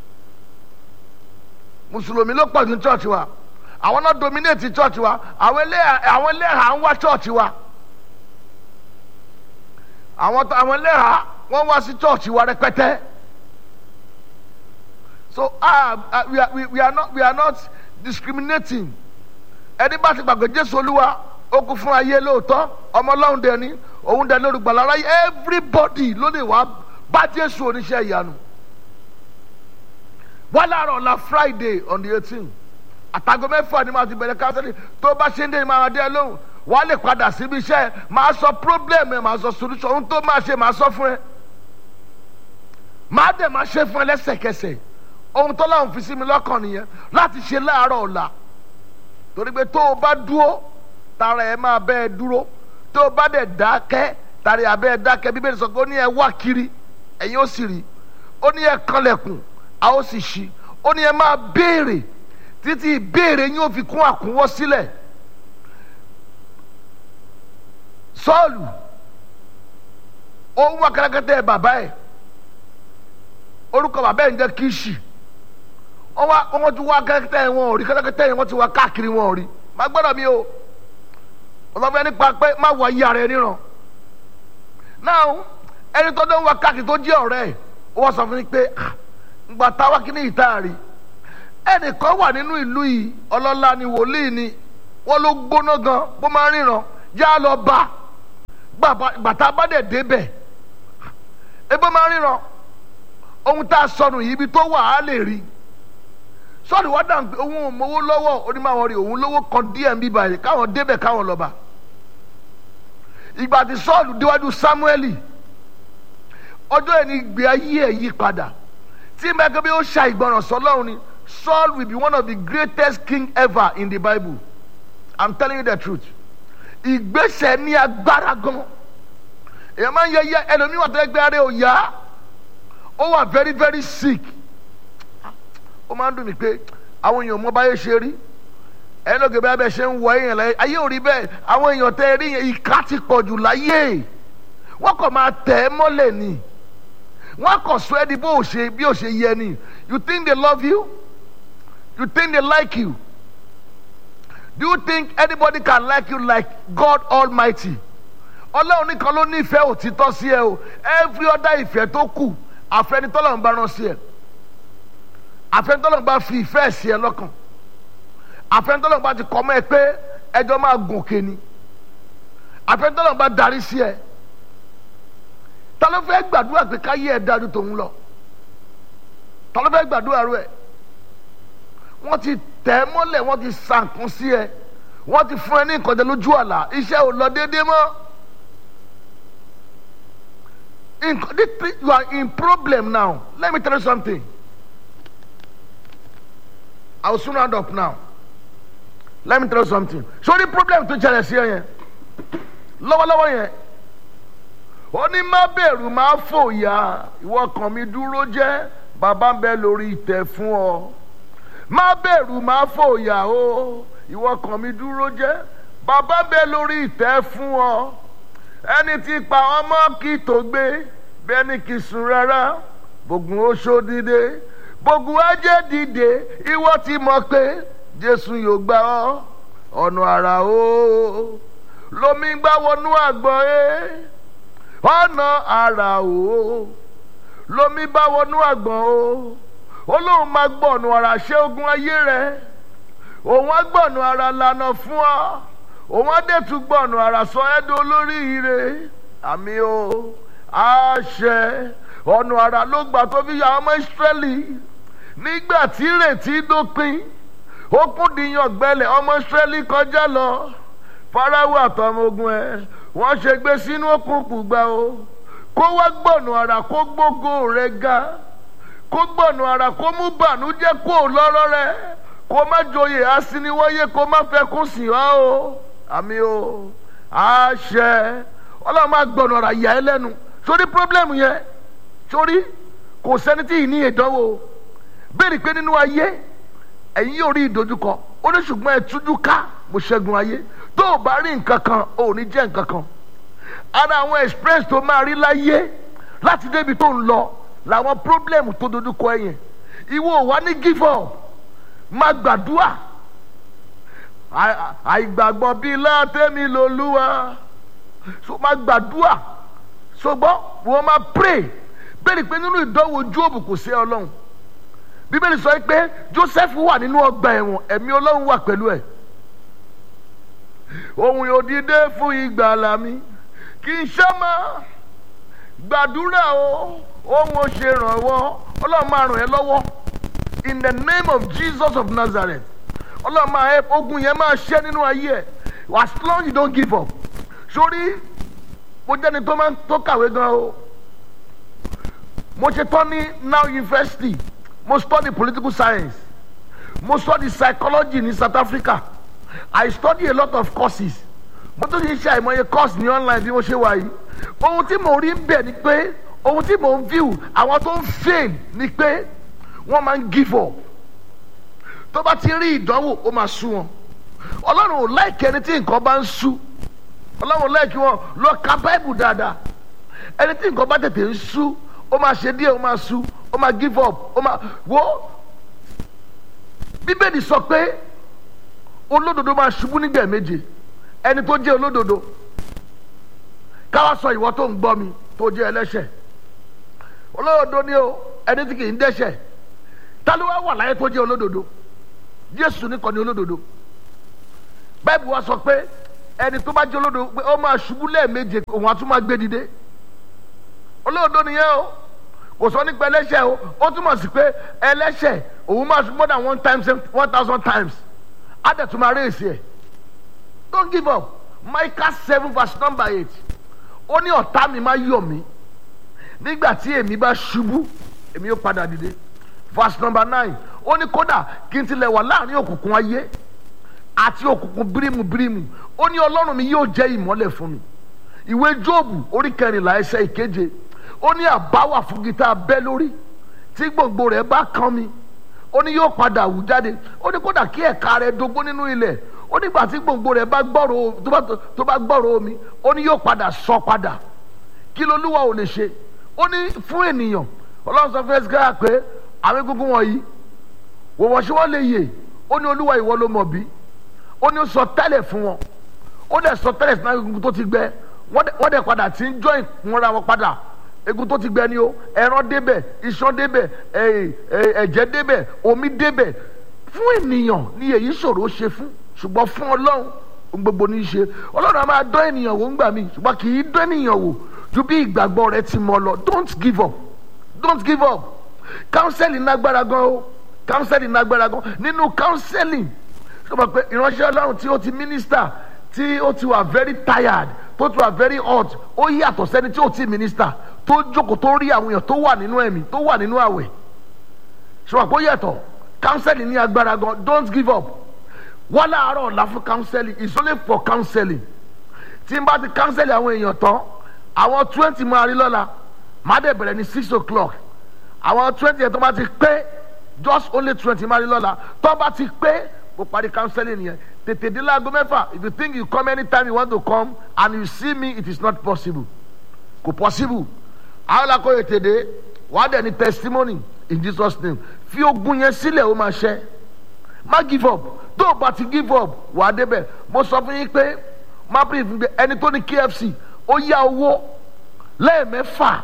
mùsùlùmí ló pọ̀ jù ní church wa àwọn náà dominate church wa àwọn ẹlẹ́hà àwọn ẹlẹ́hà ń wá church wa àwọn àwọn ẹlẹ́hà wọ́n wá sí church wa rẹpẹtẹ so ah uh, we, are, we, we are not we are not discriminating ẹni bá ti gbàgbé jésù olúwa ó kú fún ayé lóòótọ́ ọmọ ọlọ́run dẹ ni òun dẹ lórí gbàlára everybody ló lè wá bá jésù oníṣẹ́ ìyanu wọ́n láàárọ̀ ọ̀la friday on the eighteen àtàgọ́ mẹ́fà ni màá ti bẹ̀rẹ̀ kánsẹ́lì tó bá ṣe ń dé ni màá dé lóhùn wàá lè padà síbi iṣẹ́ màá sọ problem ẹ̀ màá sọ solution ohun tó máa ṣe màá sọ fún ẹ màá dẹ̀ máa ṣe fún ẹ lẹ́sẹ̀kẹsẹ̀ ohun tó láwọn fi sí mi lọ́kàn nìyẹn láti ṣe láàárọ̀ ọ̀la torí pé tó o bá dúró tara ẹ máa bẹ́ ẹ dúró tó o bá dẹ̀ dákẹ́ tara ẹ abẹ́ ẹ dákẹ́ bíbélì sọ pé ó ní ẹ wá kiri ẹ̀yin ó sì rí ó ní ẹ kanlẹ̀kùn a ó sì ṣí ó ní ẹ máa béèrè títí ìbéèrè yín ó fi kún àkúnwọ́ sílẹ̀ sọ́ọ̀lù ó ń wá kẹ́lẹ́kẹ́tẹ́ bàbá ẹ̀ orúkọ bàbá ẹ̀ ń jẹ́ kíṣì wọ́n wá wọ́n ti wá kẹ́lẹ́kẹ́tẹ́ wọn ò rí kẹ́lẹ́kẹ́tẹ́ yẹn wọ́n ti wá káàkiri wọn ò rí má gbọ́dọ̀ mi o ọlọ́fẹ́ nípa pé má wọ ayé ara ẹ níran náà ẹni tó dé ń wá káàkiri tó jẹ́ ọ̀rẹ́ ẹ̀ ó wọ́n sọ fún mi pé ngbà táwa kí ní ìta rí ẹnìkan wà nínú ìlú yìí ọlọ́lá ni wòlíì ni wọ́n ló gbóná gan bó máa ń ríran yá lọ bá gbàtà bá dẹ̀ débẹ̀ ebó máa ń ríran ohun tá a sọnù yìí ibi tó wà á lè rí sọ́ọ̀nù wá dà pé òun ò mowó lọ́wọ́ onímọ̀ rí òun lówó kan díẹ̀ ń bí báyìí káwọn débẹ̀ káwọn lọ́ba ìgbà tí sọ́ọ̀lù déwájú sámúẹ́lì ọjọ́ yẹn ni gbé ayé ẹ̀ yí padà tí mẹ́kẹ́ bí ó ṣa ìgbọràn sọlọ́run ni Saul will be one of the greatest king ever in the Bible I'm telling you the truth ìgbésẹ̀ ní agbára gan èèyàn máa ń yẹ yẹ ẹlòmíì wà tó ẹgbẹ́ rẹ̀ ò yá ó wà very very sick ó máa ń dùn mí pé àwọn èèyàn mọ báyé ṣe rí ẹni lóge bí abẹ ṣe ń wọ èèyàn láyé ayé ò rí bẹ́ẹ̀ àwọn èèyàn tẹ́ rí yẹn ìka ti pọ̀ jù láyé wọ́n kàn máa tẹ̀ ẹ́ mọ́lẹ̀ ni wọ́n kàn sọ ẹ́ di bó o ṣe bí o ṣe yẹ ni you think they love you you think they like you do you think anybody can like you like God Almighty ọlọ́run nìkan ló nífẹ̀ẹ́ òtítọ́ sí ẹ o every other ìfẹ́ tó kù àfẹnitọ́lọ́run bá rán sí ẹ àfẹnitọ́lọ́run bá fi ìfẹ́ sí ẹ lọ́kàn àfẹnitọ́lọ́run bá ti kọ́ mọ́ ẹ pé ẹjọ́ máa gòkè ni àfẹnitọ́lọ́run bá darí sí ẹ ta ló fẹ́ gbàdúrà pé káyé ẹ dájú tòun lọ ta ló fẹ́ gbàdúrà rẹ wọ́n ti tẹ̀ ẹ́ mọ́lẹ̀ wọ́n ti sànkún sí ẹ wọ́n ti fún ẹ ní nǹkan jẹ lójú àlá iṣẹ́ ò lọ déédéé mọ́ nǹkan this you are in problem now let me tell you something I will soon round up now let me tell you something sórí problem tó jẹrẹ sí ẹ yẹn lọ́wọ́lọ́wọ́ yẹn ó ní má bẹ̀rù má fòyà ìwọ kàn mí dúró jẹ́ bàbá ń bẹ lórí ìtẹ́ fún ọ má bẹ̀rù má fòyà o ìwọ kàn mí dúró jẹ́ bàbá ń bẹ lórí ìtẹ́ fún ọ ẹni tí pa ọmọ kì tó gbé bẹ́ẹ̀ ni kì í sùn rárá bògùn oṣó dìde bògùn ajé dìde ìwọ ti mọ̀ pé jésù yóò gbà ọ́ ọ̀nà àrà o lomi gbá wọnú àgbọ̀ ẹ́ ọ̀nà àrà o lomi bá wọnú àgbọ̀n o olóhùn máa gbọ́ ọ̀nà àrà ṣé ogun ayé rẹ òun á gbọ̀nù ara lànà fún ọ òun á dẹ̀ tún gbọ̀nù ara sọ ẹ́ di olórí ire àmì o àṣẹ ọ̀nà ara ló gbà tó fi ya ọmọ ìsírẹ́lì nígbà tí ìrètí dópin ó kún dìyàn gbẹlẹ̀ ọmọ ìsírẹ́lì kọjá lọ farawo àtọmọ ogun ẹ wọ́n ṣe gbé sínú òkùnkùn gbà o kó wá gbọ̀nù ara kó gbógo rẹ̀ ga kó gbọ̀nù ara kó mú bànújẹ́ kó lọ́rọ́ rẹ̀ kó má joyè asiniwọ́yé kó má fẹ́ kún sí wa o àmì o àṣẹ ọlọ́run máa gbọ̀nù ara yà ẹ́ lẹ́nu sórí pírọ́blẹ́mù yẹn sórí kò sẹ́ni tí ì ní ìdánwò béèrè pé nínú ayé ẹ̀yin yóò rí ìdojúkọ ó ní ṣùgbọ́n ẹ tújú ká mo ṣẹ́gun ayé tó o bá rí nǹkan kan ò ní jẹ́ nǹkan kan ara àwọn experience tó máa rí láyé láti débi tó ń lọ làwọn problem tó dojúkọ ẹ yẹn ìwọ ò wá ní give up má gbàdúrà àìgbàgbọ́ bíi látẹ́mi lolúwa so má gbàdúrà ṣùgbọ́n wọ́n máa pray bẹ́ẹ̀ ni pé nínú ìdánwò jóòbù kò sí ọlọ́run bíbélì sọ pé joseph wà nínú ọgbà ẹ̀wọ̀n ẹ̀mí ọlọ́run wà pẹ̀lú ẹ̀ òun yóò dìde fún ìgbàlà mi kì í ṣe máa gbàdúrà o òun ò ṣe rànwọ́ ọlọ́run máa ràn ẹ́ lọ́wọ́ in the name of jesus of nazareth ọlọ́run máa ẹ ogun yẹn máa ṣẹ́ nínú ayé ẹ̀ as long as you don't give up sórí mo jẹ́ni tó máa ń tó kàwé gan o mo ṣe tán ní now university mo study political science mo study psychology ní south africa i study a lot of courses mo tún ti ṣe àìmọye course ní online bí mo ṣe wà yìí ohun tí mo rí bẹ̀ ni pé ohun tí mo ń view àwọn tó ń fail ni pé wọ́n máa ń give up tó bá ti rí ìdánwò ó máa sú wọn ọlọ́run ò láìkí ẹni tí nǹkan bá ń sú ọlọ́run ò láìkí wọn lọ ka báìbù dáadáa ẹni tí nǹkan bá tètè ń sú ó máa ṣe díẹ̀ ó máa sú ó máa give up ó máa wo bíbélì sọ pé olódodo máa ṣubú nígbà méje ẹni tó jẹ́ olódodo káwá sọ ìwọ tó ń gbọ́ mi tó jẹ́ ẹlẹ́ṣẹ̀ olódodo ni o ẹni tí kì í dẹ́ṣẹ̀ ta ló wá wà láyé tó jẹ́ olódodo jésù nìkan ni olódodo báyìí wá sọ pé ẹni tó bá jẹ́ olódodo pé ó máa ṣubú lẹ́ẹ̀méje òun á tún máa gbé dìde olódodo nìyẹn o kò sọ nípa ẹlẹ́ṣẹ̀ o ó túmọ̀ sí pé ẹlẹ́ṣẹ̀ òun máa ṣubú more than one times one thousand times á dẹ̀ tún máa rèéṣì ẹ̀ don't give up micah seven verse number eight ó ní ọ̀tá mi máa yọ̀ mí nígbà tí èmi bá ṣubú èmi yóò padà dìde verse number nine ó ní kódà kí n tilẹ̀ wà láàrin òkùnkùn ayé àti òkùnkùn bírímù bírímù ó ní ọlọ́run mi yóò jẹ́ ìmọ́lẹ̀ fún mi ìwé jóòbù orí kẹrìnlá ẹsẹ̀ ìkeje ó ní àbáwà fún gita bẹ́ lórí tí gbòǹgbò rẹ̀ bá kán mi ó ní yóò padà wù jáde ó ní kódà kí ẹ̀ka rẹ̀ dógún nínú ilẹ̀ ó nígbà tí gbòǹgbò rẹ̀ bá gbọ́rọ̀ tó bá gbọ́rọ̀ omi ó ní yóò padà sọ padà kí lolúwa ò lè ṣe ó ní fún ènìyàn ọlọ́run sọ fún ẹsẹ̀ pé àwọn egungun wọ̀nyí wò wọ́n ṣé wọ́n lè yè ó ní olúwa ìwọ ló mọ̀ bí ó ní ó sọ tẹ́lẹ̀ fún wọn ó dẹ̀ sọ tẹ́lẹ̀ sínú egungun tó ti gbẹ wọ́n dẹ̀ padà tí ń jọ ìkúnra wọn padà egun tó ti gbẹ ni o ẹran débẹ̀ iṣan débẹ̀ ẹ̀jẹ̀ débẹ̀ omi débẹ̀ fún ènìyàn ni èyí ṣòro ṣe fún ṣùgbọ́n fún ọlọ́run gbogbo ní í ṣe ọlọ́run a máa dán ènìyàn wò ńgbà mí ṣùgbọ́n kì í dán ènìyàn wò ju bí ìgbàgbọ́ rẹ ti mọ lọ don't give up don't give up counseling nágbára gan o counseling nágbára gan nínú counseling ṣọba pé ìránṣẹ́ ọlọ́run tí ó ti minister tí ó ti wà very tired tó ti wà very hot ó yàtọ̀ sẹ́ni tí ó ti minister tó jókòó tó rí àwọn èèyàn tó wà nínú ẹ̀mí tó wà nínú àwẹ̀ ṣọba pé ó yàtọ̀ counseling ní agbára gan don't give up wọ́n láàárọ̀ ọ̀la fún counseling it's only for counseling tí n bá ti counseling àwọn èèyàn tán àwọn twenty máa rí lọ́la má dẹ̀ bẹ̀rẹ̀ ní six o'clock àwọn twenty yẹn tó bá ti pé just only twenty máa rí lọ́la tó bá ti pé kó parí counseling yẹn tètè dé láago mẹ́fà if you think you come anytime you want to come and you see me it is not possible kò possible àwọn làkọ́ ètè dé wàá dẹ̀ ní testimony in jesus name fi ogun yẹn sílẹ̀ ó máa ṣẹ́ má give up tó o bá ti give up wàá débẹ̀ mo sọ fún yín pé má bí ìfúnpẹ ẹni tó ní kfc ó yá owó lẹ́ẹ̀mẹ́fà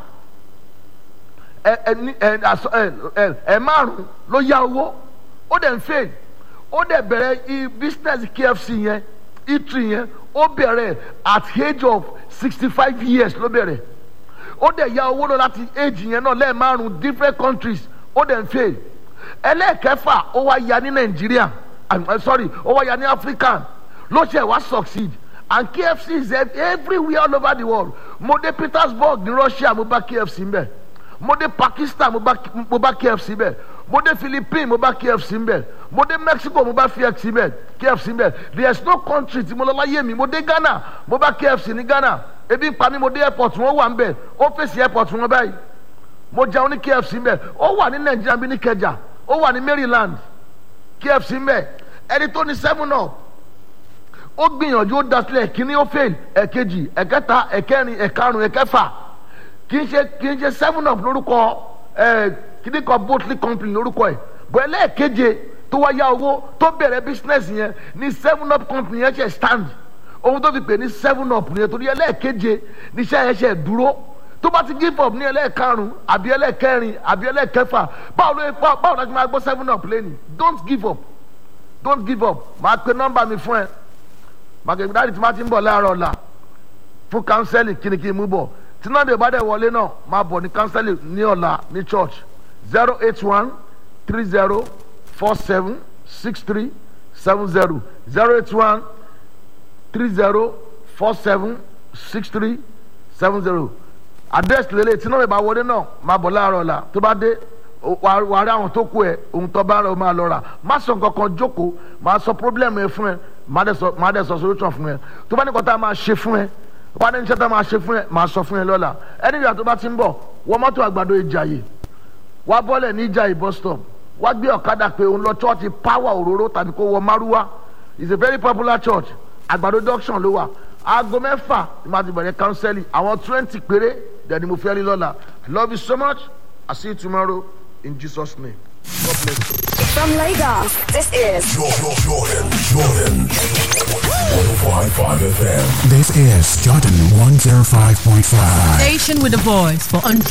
ẹ ẹ ẹ ẹ márùn ló yá owó ó dẹ̀ ń fail ó dẹ̀ bẹ̀rẹ̀ i business kfc yẹn eatery yẹn ó bẹ̀rẹ̀ at age of sixty five years ló bẹ̀rẹ̀ ó dẹ̀ ya owó lọ láti age yẹn náà lẹ́ẹ̀márùn different countries ó dẹ̀ ń fail ẹlẹ́ẹ̀kẹfà ó wá ya ní nàìjíríà I'm, I'm sorry ó wá ya ní africa ló ṣe wá succeed and kfc is ev- everywhere all over the world mo dé petersburg ní russia mo bá kfc mbẹ mo dé pakistan mo bá mo bá kfc mbẹ mo dé philippines mo bá kfc mbẹ mo dé mexico mo bá kfc mbẹ kfc mbẹ there is no country tí mo lọ láyé mi mo dé ghana mo bá kfc ní ghana ebi ń pa mí mo dé airport wọn wà mbẹ ó fèsì airport wọn báyìí mo jẹun ní kfc mbẹ ó wà ní nàìjíríà bí ní kẹjà ó wà ní maryland kfc mbẹ ẹni tó ní seven up ó gbìyànjú ó dasílẹ̀ kíní ó fail ẹ̀kejì ẹ̀kẹta ẹ̀kẹrin ẹ̀karùn ẹ̀kẹfà kì í ṣe kì í ṣe seven up lórúkọ ẹ̀ kíní kan botley company lórúkọ ẹ̀ bọ̀ ẹlẹ́ẹ̀keje tó wá yá owó tó bẹ̀rẹ̀ business yẹn ní seven up company yẹn ṣe stand ohun tó fi pè ní seven up nìyẹn torí ẹlẹ́ẹ̀keje níṣẹ́ yẹn ṣe dúró tó bá ti give up ní ẹlẹ́ẹ̀karùn àbí ẹlẹ́ẹ̀kẹrin àbí ẹlẹ́ẹ̀kẹfà báwo ló báwo báwo la ti máa gbọ́ seven up lẹ́nu don't give up don't give up máa pe nọ́mbà mi fún ẹ màkèmí dáàdì tí máa ti ń bọ̀ láàárọ̀ ọ̀la fún kánsẹ́lì kìnnìkìnnì mú bọ̀ tí náà dé ìbádẹ́ wọlé náà máa bọ̀ ní kánsẹ́lì ní ọ̀la ní church zero eight one three zero four seven six three seven zero zero eight one three zero four seven six three seven zero address lélẹ̀ tí náà ìbá wọlé náà máa bọ̀ láàárọ̀ ọ̀la tó bá dé wà á rí àwọn tó kú ẹ ohun tó bá rẹ o máa lọ rà má sọ nǹkan kan jókòó má sọ problem ẹ fún ẹ má dẹ sọ má dẹ sọ solution fún ẹ tó bá ní kọ́tà máa ṣe fún ẹ wà á ní iṣẹ́ tá máa ṣe fún ẹ máa sọ fún ẹ lọ́la ẹni ìyá tó bá ti ń bọ̀ wọ́n mọ́tò àgbàdo ìjàyè wá bọ́lẹ̀ ní ìjàyè bus stop wá gbé ọ̀kadà pé òun lọ church power òróró tàbí kó wọ márúwá it's a very popular church àgbàdo junction ló wà aago mẹ́fà ni màá ti bẹ̀rẹ̀ counseling àwọn twenty péré dẹ̀ ni mo fẹ́ rí lọ́la I love you so much I see you tomorrow in Jesus' name. God bless you. From Lagos, this is Jordan, Jordan, Jordan. 105.5 FM. This is Jordan 105.5. Station with a voice for entrepreneurs.